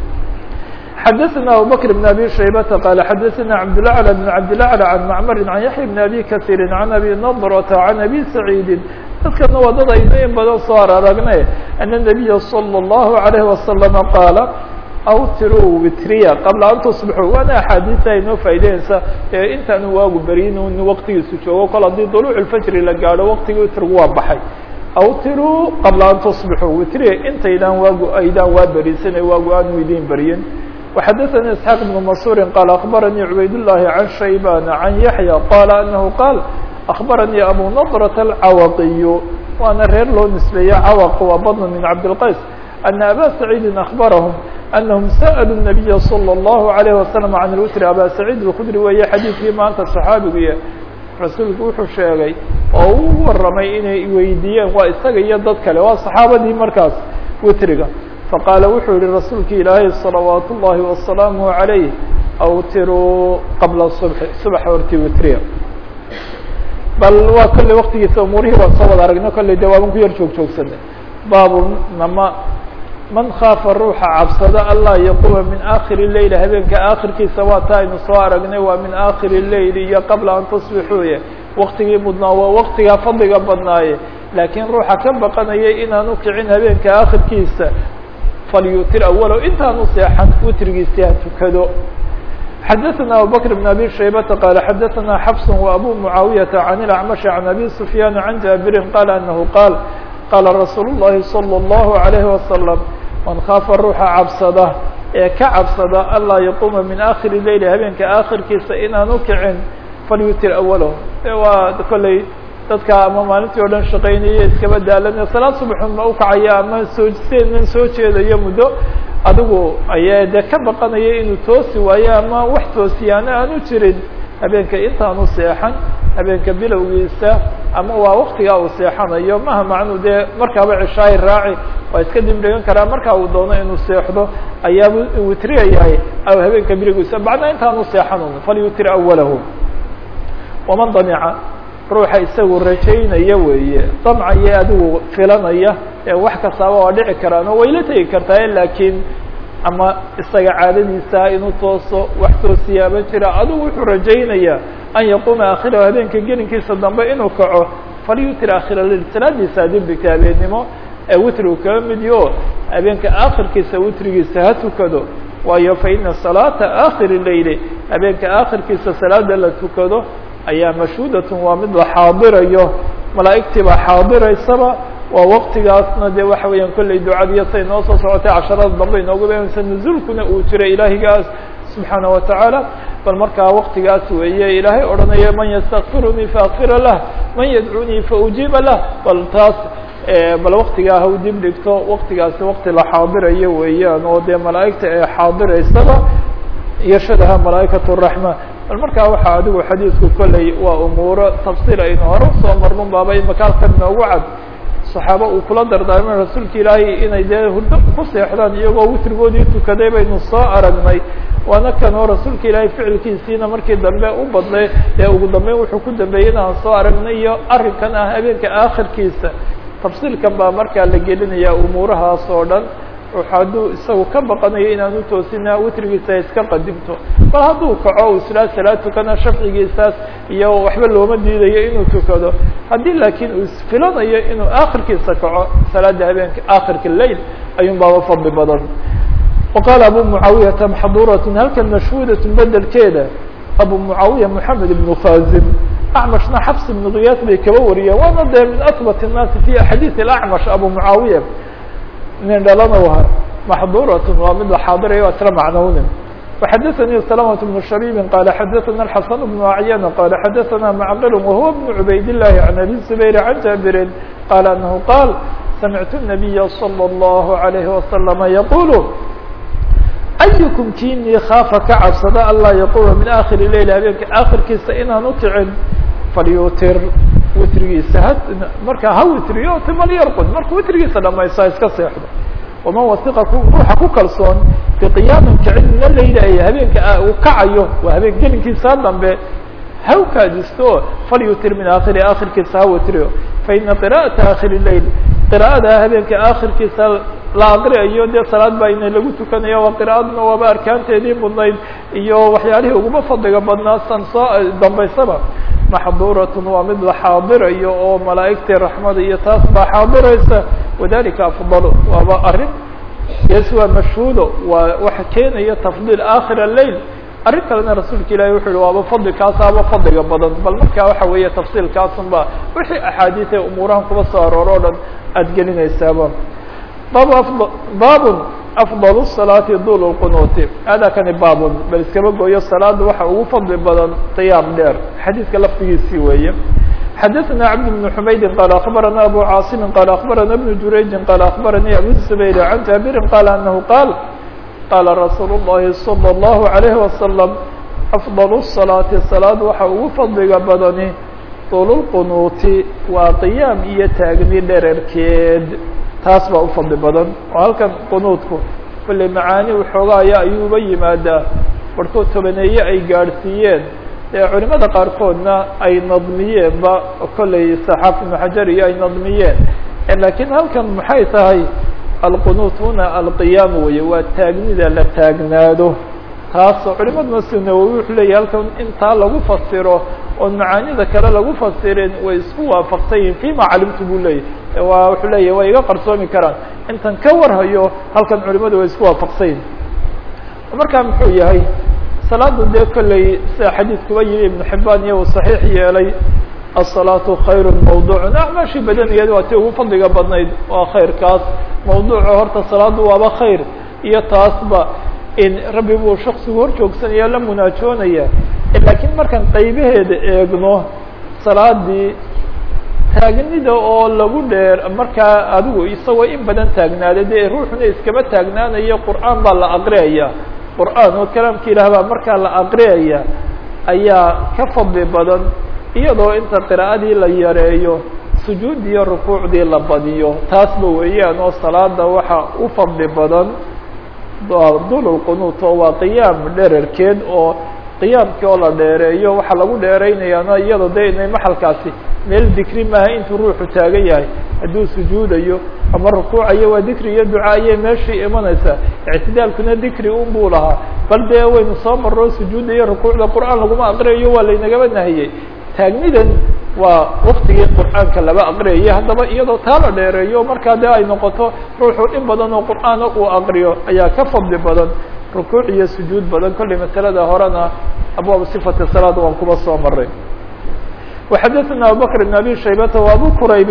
xdثna abubكر بن abي شhaybةa qال xadثna cبdالأعلى بن cبdالأعلى عن معmr عن yaحيى بن abي kaثيr عن abي نضرة عن abي سعيidi dadkana waa dad aynu in badan soo aragne أن النبيa صلى الله عليه وسلم qاaل awtiruu witriya qabla an tusbixuu waana axaadiisa aynoo faa'ideynaysa ee intaanu waagu beryin in waqtigiisu joogo kol haddii duluuc الfajri la gaadho waqtigii witrigu waa baxay awtiruu qabla an tusbixuu witriya intaydaan waagu aydaan waa berisanay waagu aanu idin beryin وxdثnي اسحاq بن منصور qال أخبرني عbayd اللhi عن شhaybان عن يحيى qال أنه qاaل أخبرني أbو نضرة الcawقي waana reer loo نisbeeye cawq waa bطن من cabدالqays أن أbا سعيد أخبرهم أنهم سألوا النبي صلى الله عليه وسلم عن الwتr أbا سعيد الkdري weeye xadيثkii maanta صحaabigu rasuulku wuxuu sheegay oo u waramay inay weydiiyeen waa isaga iyo dad kale waa صaxaabadii markaas witriga faqaala wuxuu yihi rasuulki ilaahay salawaat ullahi wasalaamu عalayh awtiruu qabla subxi subax hortii witriya bal waa kolley waktigiisa umuurihii waan soo wada aragno kolley de waaban ku yar joog joogsanay baabu nama man khaafa ruuxa cabsada allah yaquuma min aakhiri leyl habeenka aakhirkiisa waa taa aynu soo aragnay waa min aakhiri leyl iyo qabla an tusbixuuye waktigii mudnaa waa waktigaa fadliga badnaaye laakiin ruuxa ka baqanayay inaanu kicin habeenka aakhirkiisa falyutir awalow intaanu seexan witrigiisi ha tukado xadaثna abubكر بن abي شhaybةa qال xadaثna xفs وabو معaaوiyaةa عن الأعمشh عن abي سفyاn عن jaaبiri qال أنه qاal qاla رasuul الlahi صلى الlه عليه وسلم man khaafa ruuxa cabsada ee ka cabsada anlaa yaquuma min akhiri leyl habeenka aakhirkiisa inaanu kicin falyutir awalow waa kolley dadka ama maalintii o dhan shaqaynaya iskaba daalanaya salaad subaxun ma ukacaya ama soo seenan soo jeedayo muddo adigu ayaa dee ka baqanaya inuu toosi waayo ama wax toosiyaana aanu jirin habeenka intaanu seexan habeenka bilowgiisa ama waa waktigaa uu seexanayo maha macnuu dee markaaba cishaayi raaci waa iska dibdhigan karaa markaa uu doono inuu seexdo ayaaba witriyayahay aw habeenka bilowgiisa bacna intaanu seexanun falyutir awalahu waman damica ruuxa isagu rajaynaya weeye damcaya adigu filanaya ee wax kastaaba waa dhici karaan oo wayla tegi kartaa laakiin ama isaga caadadiisa inuu tooso wax toosiyaaba jira adigu wuxuu rajaynayaa an yaquuma akhirahu habeenka gelinkiisa dambe inuu kaco falyutir akhira lil salaadiisa dembika habeennimo ee witrigu kaba midyo habeenka aakhirkiisa witrigiisa ha tukado waayo fa ina salaata aakhiri leyli habeenka aakhirkiisa salaada la tukado ayaa mashhuudatun waa mid la xaadirayo malaa'igtii baa xaadiraysaba waa waktigaasna dee waxa weeyaan kolley ducadiyo say noo soo socotay casharada dambe inoogu beenaysa nuzuulkuna uu jiray ilaahigaas subxaana wa tacaala bal markaa waktigaas weeye ilaahay odhanaya man yastakfirunii faakfira lah man yadcunii faujiiba lah bal taas bal waktigaa ha u dib dhigto waktigaasi wakti la xaadirayo weeyaan oo dee malaa'igta ee xaadiraysaba yashadaha malaa'ikat raxma bal markaa waxaa adigu xadiidku kolley waa umuuro tafsiir aynu hore usoo marnun baaba imaka halkan noogu cad saxaaba uu kula dardaarmay rasuulka ilaahay inay dee hurdo ku seexdaan iyagoo witrigoodii tukaday baynu soo aragnay waana kan oo rasuulka ilaahay ficilkiisiina markii dambe u badnay ee ugu dambeyn wuxuu ku dambeeyey inaan soo aragnay iyo arrinkan ah habeenka aakhirkiisa tafsiilkan baa markaa la gelinaya umuurahaas oo dhan hadduu isagu ka baqanayo inaanu toosina witrigiisa iska qadimto bal hadduu kaco u islaa salaad tukana shafcigiisaas iyo waxba looma diidayo inuu tukado haddii laakiin uu isfilanayo inuu aakhirkiisa kaco salaada habeenka aakhirka lail ayuun baaba fadli badan waqaala abu mucaawiyata maxduuratun halkan mashhuudatun bedelkeeda abu mucaawiya moxamed ibnu khazim acmashna xabs ibnu kiyaas bay kaba wariyeen waana dee min ahbat الnaasi fi axaadiis acmash abu mucaawiya nin dhalana waha maxduuratun waa mid la xaadirayo isla macnownin وxadثnي سلامة بن شhبيب qال xadثna الحسن بن أعyان qال xadثna معqل وهو بن عbayd اللhi عن أbي زبير عن جابر qال أنه qال سمعت النبي صلى الله عليه وسلم يقول أيكم kinii خاafa ka cabsada anlaa yquma min آkhir لeyl habeenka akhirkiisa inaan ukicin falyutir witrigiisa h markaa ha witriyo timal yarqud markuu witrigiisa dhamaysto ha iska seexdo waman wasiqa ruuxa ku kalsoon biqiyaamin kicin mina leyla ay habeenka uu kacayo waa habeen gelinkiisa dambe ha u kaadisto falyutir min aakhiri aakhirkiisa ha witriyo faina qira'ata aakhiri leyl qira'ada habeenka aakhirkiisa la aqriayo dee salaad baa ina lagu tukanaya waa qira'aduna waaba arkaanteedii mudnayd iyo waxyaalihii uguma fadliga badnaa san soo dambaysaba maxduuratun waa mid la xaadirayo oo malaa'igtii raxmada iyo taas baa xaadiraysa wadalika afdalu waaba arrin yes waa mashhuudo waa waxa keenaya tafdiil aakhir leyl arrin kalena rasuulka ilahi wuxu uhi waaba fadli kaasaaba fadliga badan bal markaa waxa weeye tafsiilkaasun ba wixii axaadiis ee umuurahan kuba soo aroor o dhan aada gelinaysaaba bab babun afضل الصلاaةi dul الqnuuti hada kani babun bal iskaba gooyo salaada waxa ugu fadli badan qiyaam dheer xadiidka laftigiisii weeye xadaثna cabd بن حmaydi qال aخbarana abu cاaصimi qال aخbarana بن jurayji qال aخbaranii abu زbayr عan jaabiri qال anahu qaal qala rasuul الlahi صلى الlaه عalيه وasلم afضل الصلاaةi salaad waxa ugu fadliga badani dul الqnuuti waa qiyaam iyo taagni dherarkeed taas baa u fadli badan oo halkan qunuudku kolley macaani waxoogaaya ayuuba yimaadaa barhkood tobaneeye ay gaadhsiiyeen ee culimada qaarkoodna ay nadmiyeenba kolley saxaaf ibnu xajar iyo ay nadmiyeen laakiin halkan maxay tahay alqunuut huna alqiyaam weye waa taagnida la taagnaado taasoo culimaduna si nawowi wuxuu leeyahy halkan intaa lagu fasiro oon macaanida kale lagu fasirin way isku waafaqsan yihin fima calimtu buu leeyahy waa wuxuu leeyahy way iga qarsoomi karaan intan ka warhayo halkan culimadu way isku waafaqsan yihin markaa muxuu yahay salaadu dee kolley sida xadiidkuba yimi ibnu xibaan iyo uu saxiix yeelay الصلاaة khayr mawduع acmaashii badanigeed waa ti ugu fadliga badnayd waa khayrkaas mawduuca horta salaadu waaba khayr iyo taasba in rabbi buu shaksigu hor joogsanaya la munaajoonaya laakiin markaan qaybaheeda eegno salaadii taagnida oo lagu dheer markaa adigu isagoo in badan taagnaaday dee ruuxuna iskama taagnaanayo qur'aan baa la aqriyaya qur'aan oo kalaamka ilaah baa markaa la aqriyaya ayaa ka fadli badan iyadoo inta qira'adii la yareeyo sujuud iyo rukuucdii la badiyo taasba weeyaan oo salaada waxa u fadli badan dul qunuut oo waa qiyaam dherarkeed oo qiyaamkii oo la dheereeyo waxaa lagu dheeraynayaana iyado de inay maxalkaasi meel dikri maaha intuu ruuxu taagan yahay hadduu sujuudayo ama rukuucayo waa dikri iyo duca ayay meeshii imanaysaa ictidaalkuna dikri un buu lahaa bal dee waynu soo marro sujuudda iyo rukuucda qur'aan laguma aqriyayo waa laynagaba nahiyey taagnidan waa waktigii qur'aanka laba aqriyayay haddaba iyadoo taa la dheereeyo markaa dee ay noqoto ruuxu in badan oo qur'aana uu aqriyo ayaa ka fadli badan rukuuc iyo sujuud badan kollay masalada horena abwaab sifati salaad waan kuba soo maray وxadثna abubكر بن abي شhaybة وabو qrayb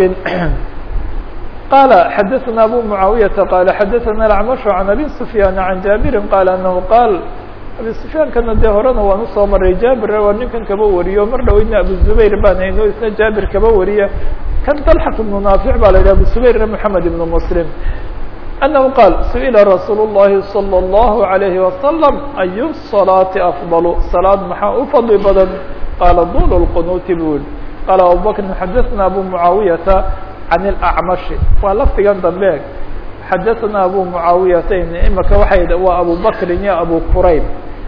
qال xadثna abو معaaوiyةa qال xadثna الأعمش عن abي سفyاn عن jابiri qال أنه qاal abi سفyaankana dee horena waan usoo maray jabir waa ninkan kaba wariyo mar dhoweyna abu زubayr baan hayno isna jabir kaba wariya kan طلحة بن ناaفع ba la yidhah abu زubayr محamed بن مسلم أنه qاal سئل رsuuل اللhi صلى الله عليه وسلم أي الصلاaةi أفضل صلاad maxaa u fadli badan qال dul الqنuuti bu i qال abubكر xadثna abu معaaوiyةa عن الأعمشh waa lafdigan dambe xadثna abu معaaوiyata imika waay waa abu bkri iyo abu qrayb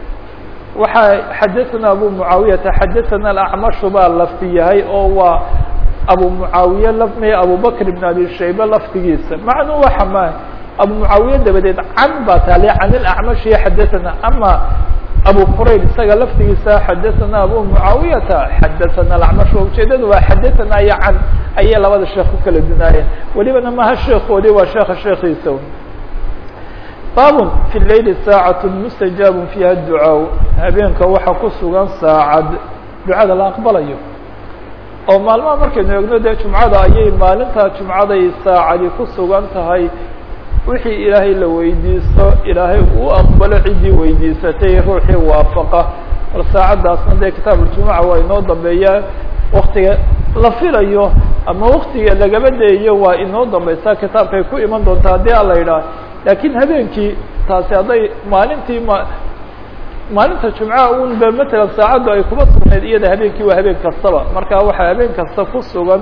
waxa xadثna abu معaaوiyata xadثna الأعمشh baa lafdi yahay oo waa abu معaawiye lafmay abu bkr بن abi shaybe lafdigiisa macnuu waxa ma abu معaawiye dabadeed can baa taale can الأعمشh iyo xadثna ama abu qrayb isaga laftigiisa xadثna abu معaawiyata xadثna الأعمش ujeedadu waa xadثna iyo can ayay labada sheekh ku kala dunaayeen welibana maha sheekoodi waa sheeka sheekiisa bab في الlayl saacaة mustajaab fiiha الducaaء habeenka waxaa ku sugan saacad ducada la aqbalayo oo maalmaha markaynu eegno dee jumcada ayay maalintaa jumcaday saacadi ku sugan tahay wixii ilaahay la weydiisto ilaahay uu aqbalo ciddii weydiisatay ruuxii waafaqa bal saacaddaasna dee kitaab uljumuca waa inoo dambeeyaa waktiga la filayo ama waktiga lagaba deeyo waa inoo dambeysaa kitaabkay ku iman doontaa haddii a la yidhaah laakiin habeenkii taasi hadday maalintii ma maalinta jumcaha un ba matalan saacaddu ay kuma sugnayd iyada habeenkii waa habeen kastaba marka waxaa habeen kasta ku sugan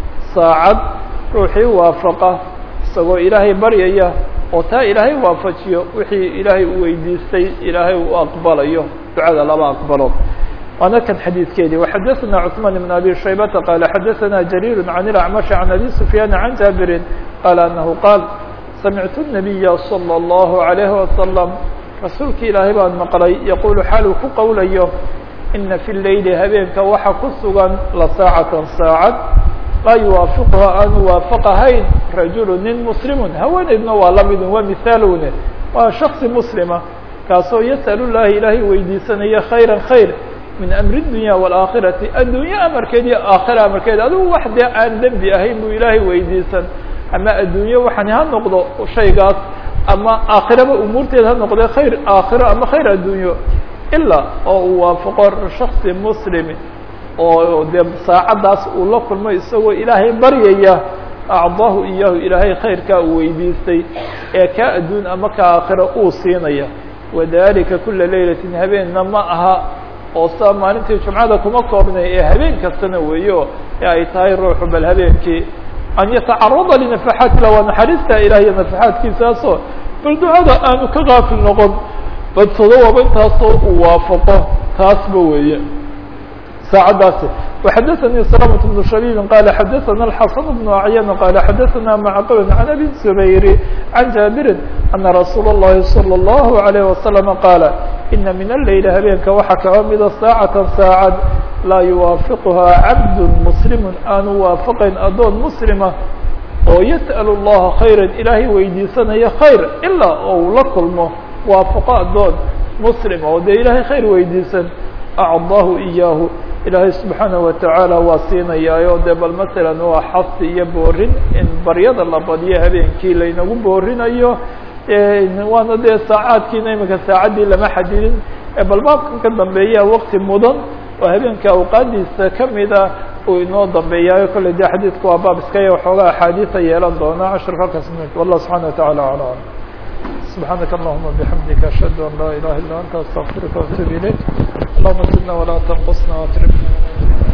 saacad ruuxii waafaqa isagoo ilaahay baryaya oo taa ilaahay waafajiyo wixii ilaahay u weydiistay ilaahay uu aqbalayo ducada laba aqbalo waana kan xadiidkeedii وxadثna cثman بن abi shaybata qala xadثna jarيir عan الأعمش عan abi سfyاn عan jaabirin qala anahu qaal samictu النabiya slى الlahu عalيه wasaلم rasuulki ilaahay baan maqlay yaqulu xaal uu ku qowlayo ina fi leyli habeenka waxa ku sugan la saacatan saacad laa yuwaafiquha aanu waafaqahayn rajulu nin muslimun haweeneydna waa lamidun waa mihaalune waa shaksi muslima kaasoo yasأl llahi ilaahay weydiisanaya khayra khayr min amri الdunya wاlaakhirati addunya amarkeed iyo aakhira amarkeed adigu wax dee aan dembi ahayn buu ilaahay weydiisan ama addunye waxani ha noqdo shaygaas ama aakhiraba umuurteed ha noqdee khayr aakhiro ama khayr addunyo ilaa oo uu waafaqo shaksi muslimi oo dee saacaddaas uu la kulmo isagoo ilaahay baryaya acdaahu iyaahu ilaahay khayrkaa uu weydiistay ee kaa adduun ama ka aakhiro uu siinaya wadalika kula laylatin habeenna ma aha oo saa maalintii jumcada kuma koobnay ee habeen kastana weeyo ee ay tahay ruuxu bal habeenkii an yatacarada linafaxaati la waa naxariista ilaah iyo nafaxaadkiisaasoo bal ducada aanu ka kaafil noqon badsado waba intaasoo uu waafaqo taasba weeye saacaddaasi وxadثnي سلامة بن شhبيب qال xadثna الحسن بن أعyن qال xadثna معqل عن أbي الزبير عن جابر أنa رsuuل اللhi صلى الله عليه وسلم qاaل إنa من الليل habeenka waxa kaba mida sاaعة sاacad laa yuwaafiqha cabd مسلم aanu waafaqayn adoon مسلمa oo yسأل اللaha خayrا ilaahay weydiisanaya khayr ilaa ou la kulmo waafaqo adoon مسلم oo dee ilahay khayr weydiisan أعضaahu إyaahu ilaahay subxaanaه watacaala waa siinayaayo dee bal masalan waa xasi iyo boorin in baryada la badiyo habeenkii laynagu boorinayo waana dee saacaadkiina imika saacaddii lama xadidin bal baabkan ka dambeeya waqti mudan oo habeenka awqaadiisa kamida uu inoo dambeeyaayo kolley dee xadiidku waa baab iskaya waxoogaa axaadiisa yeelan doona cashirka halkaas wallah subxana wataعala aclam سبحانك اللهم بحمدك أشهد أن لا إله إلا أنت أستغفرك وأتوب إليك اللهم زدنا ولا تنقصنا واتركنا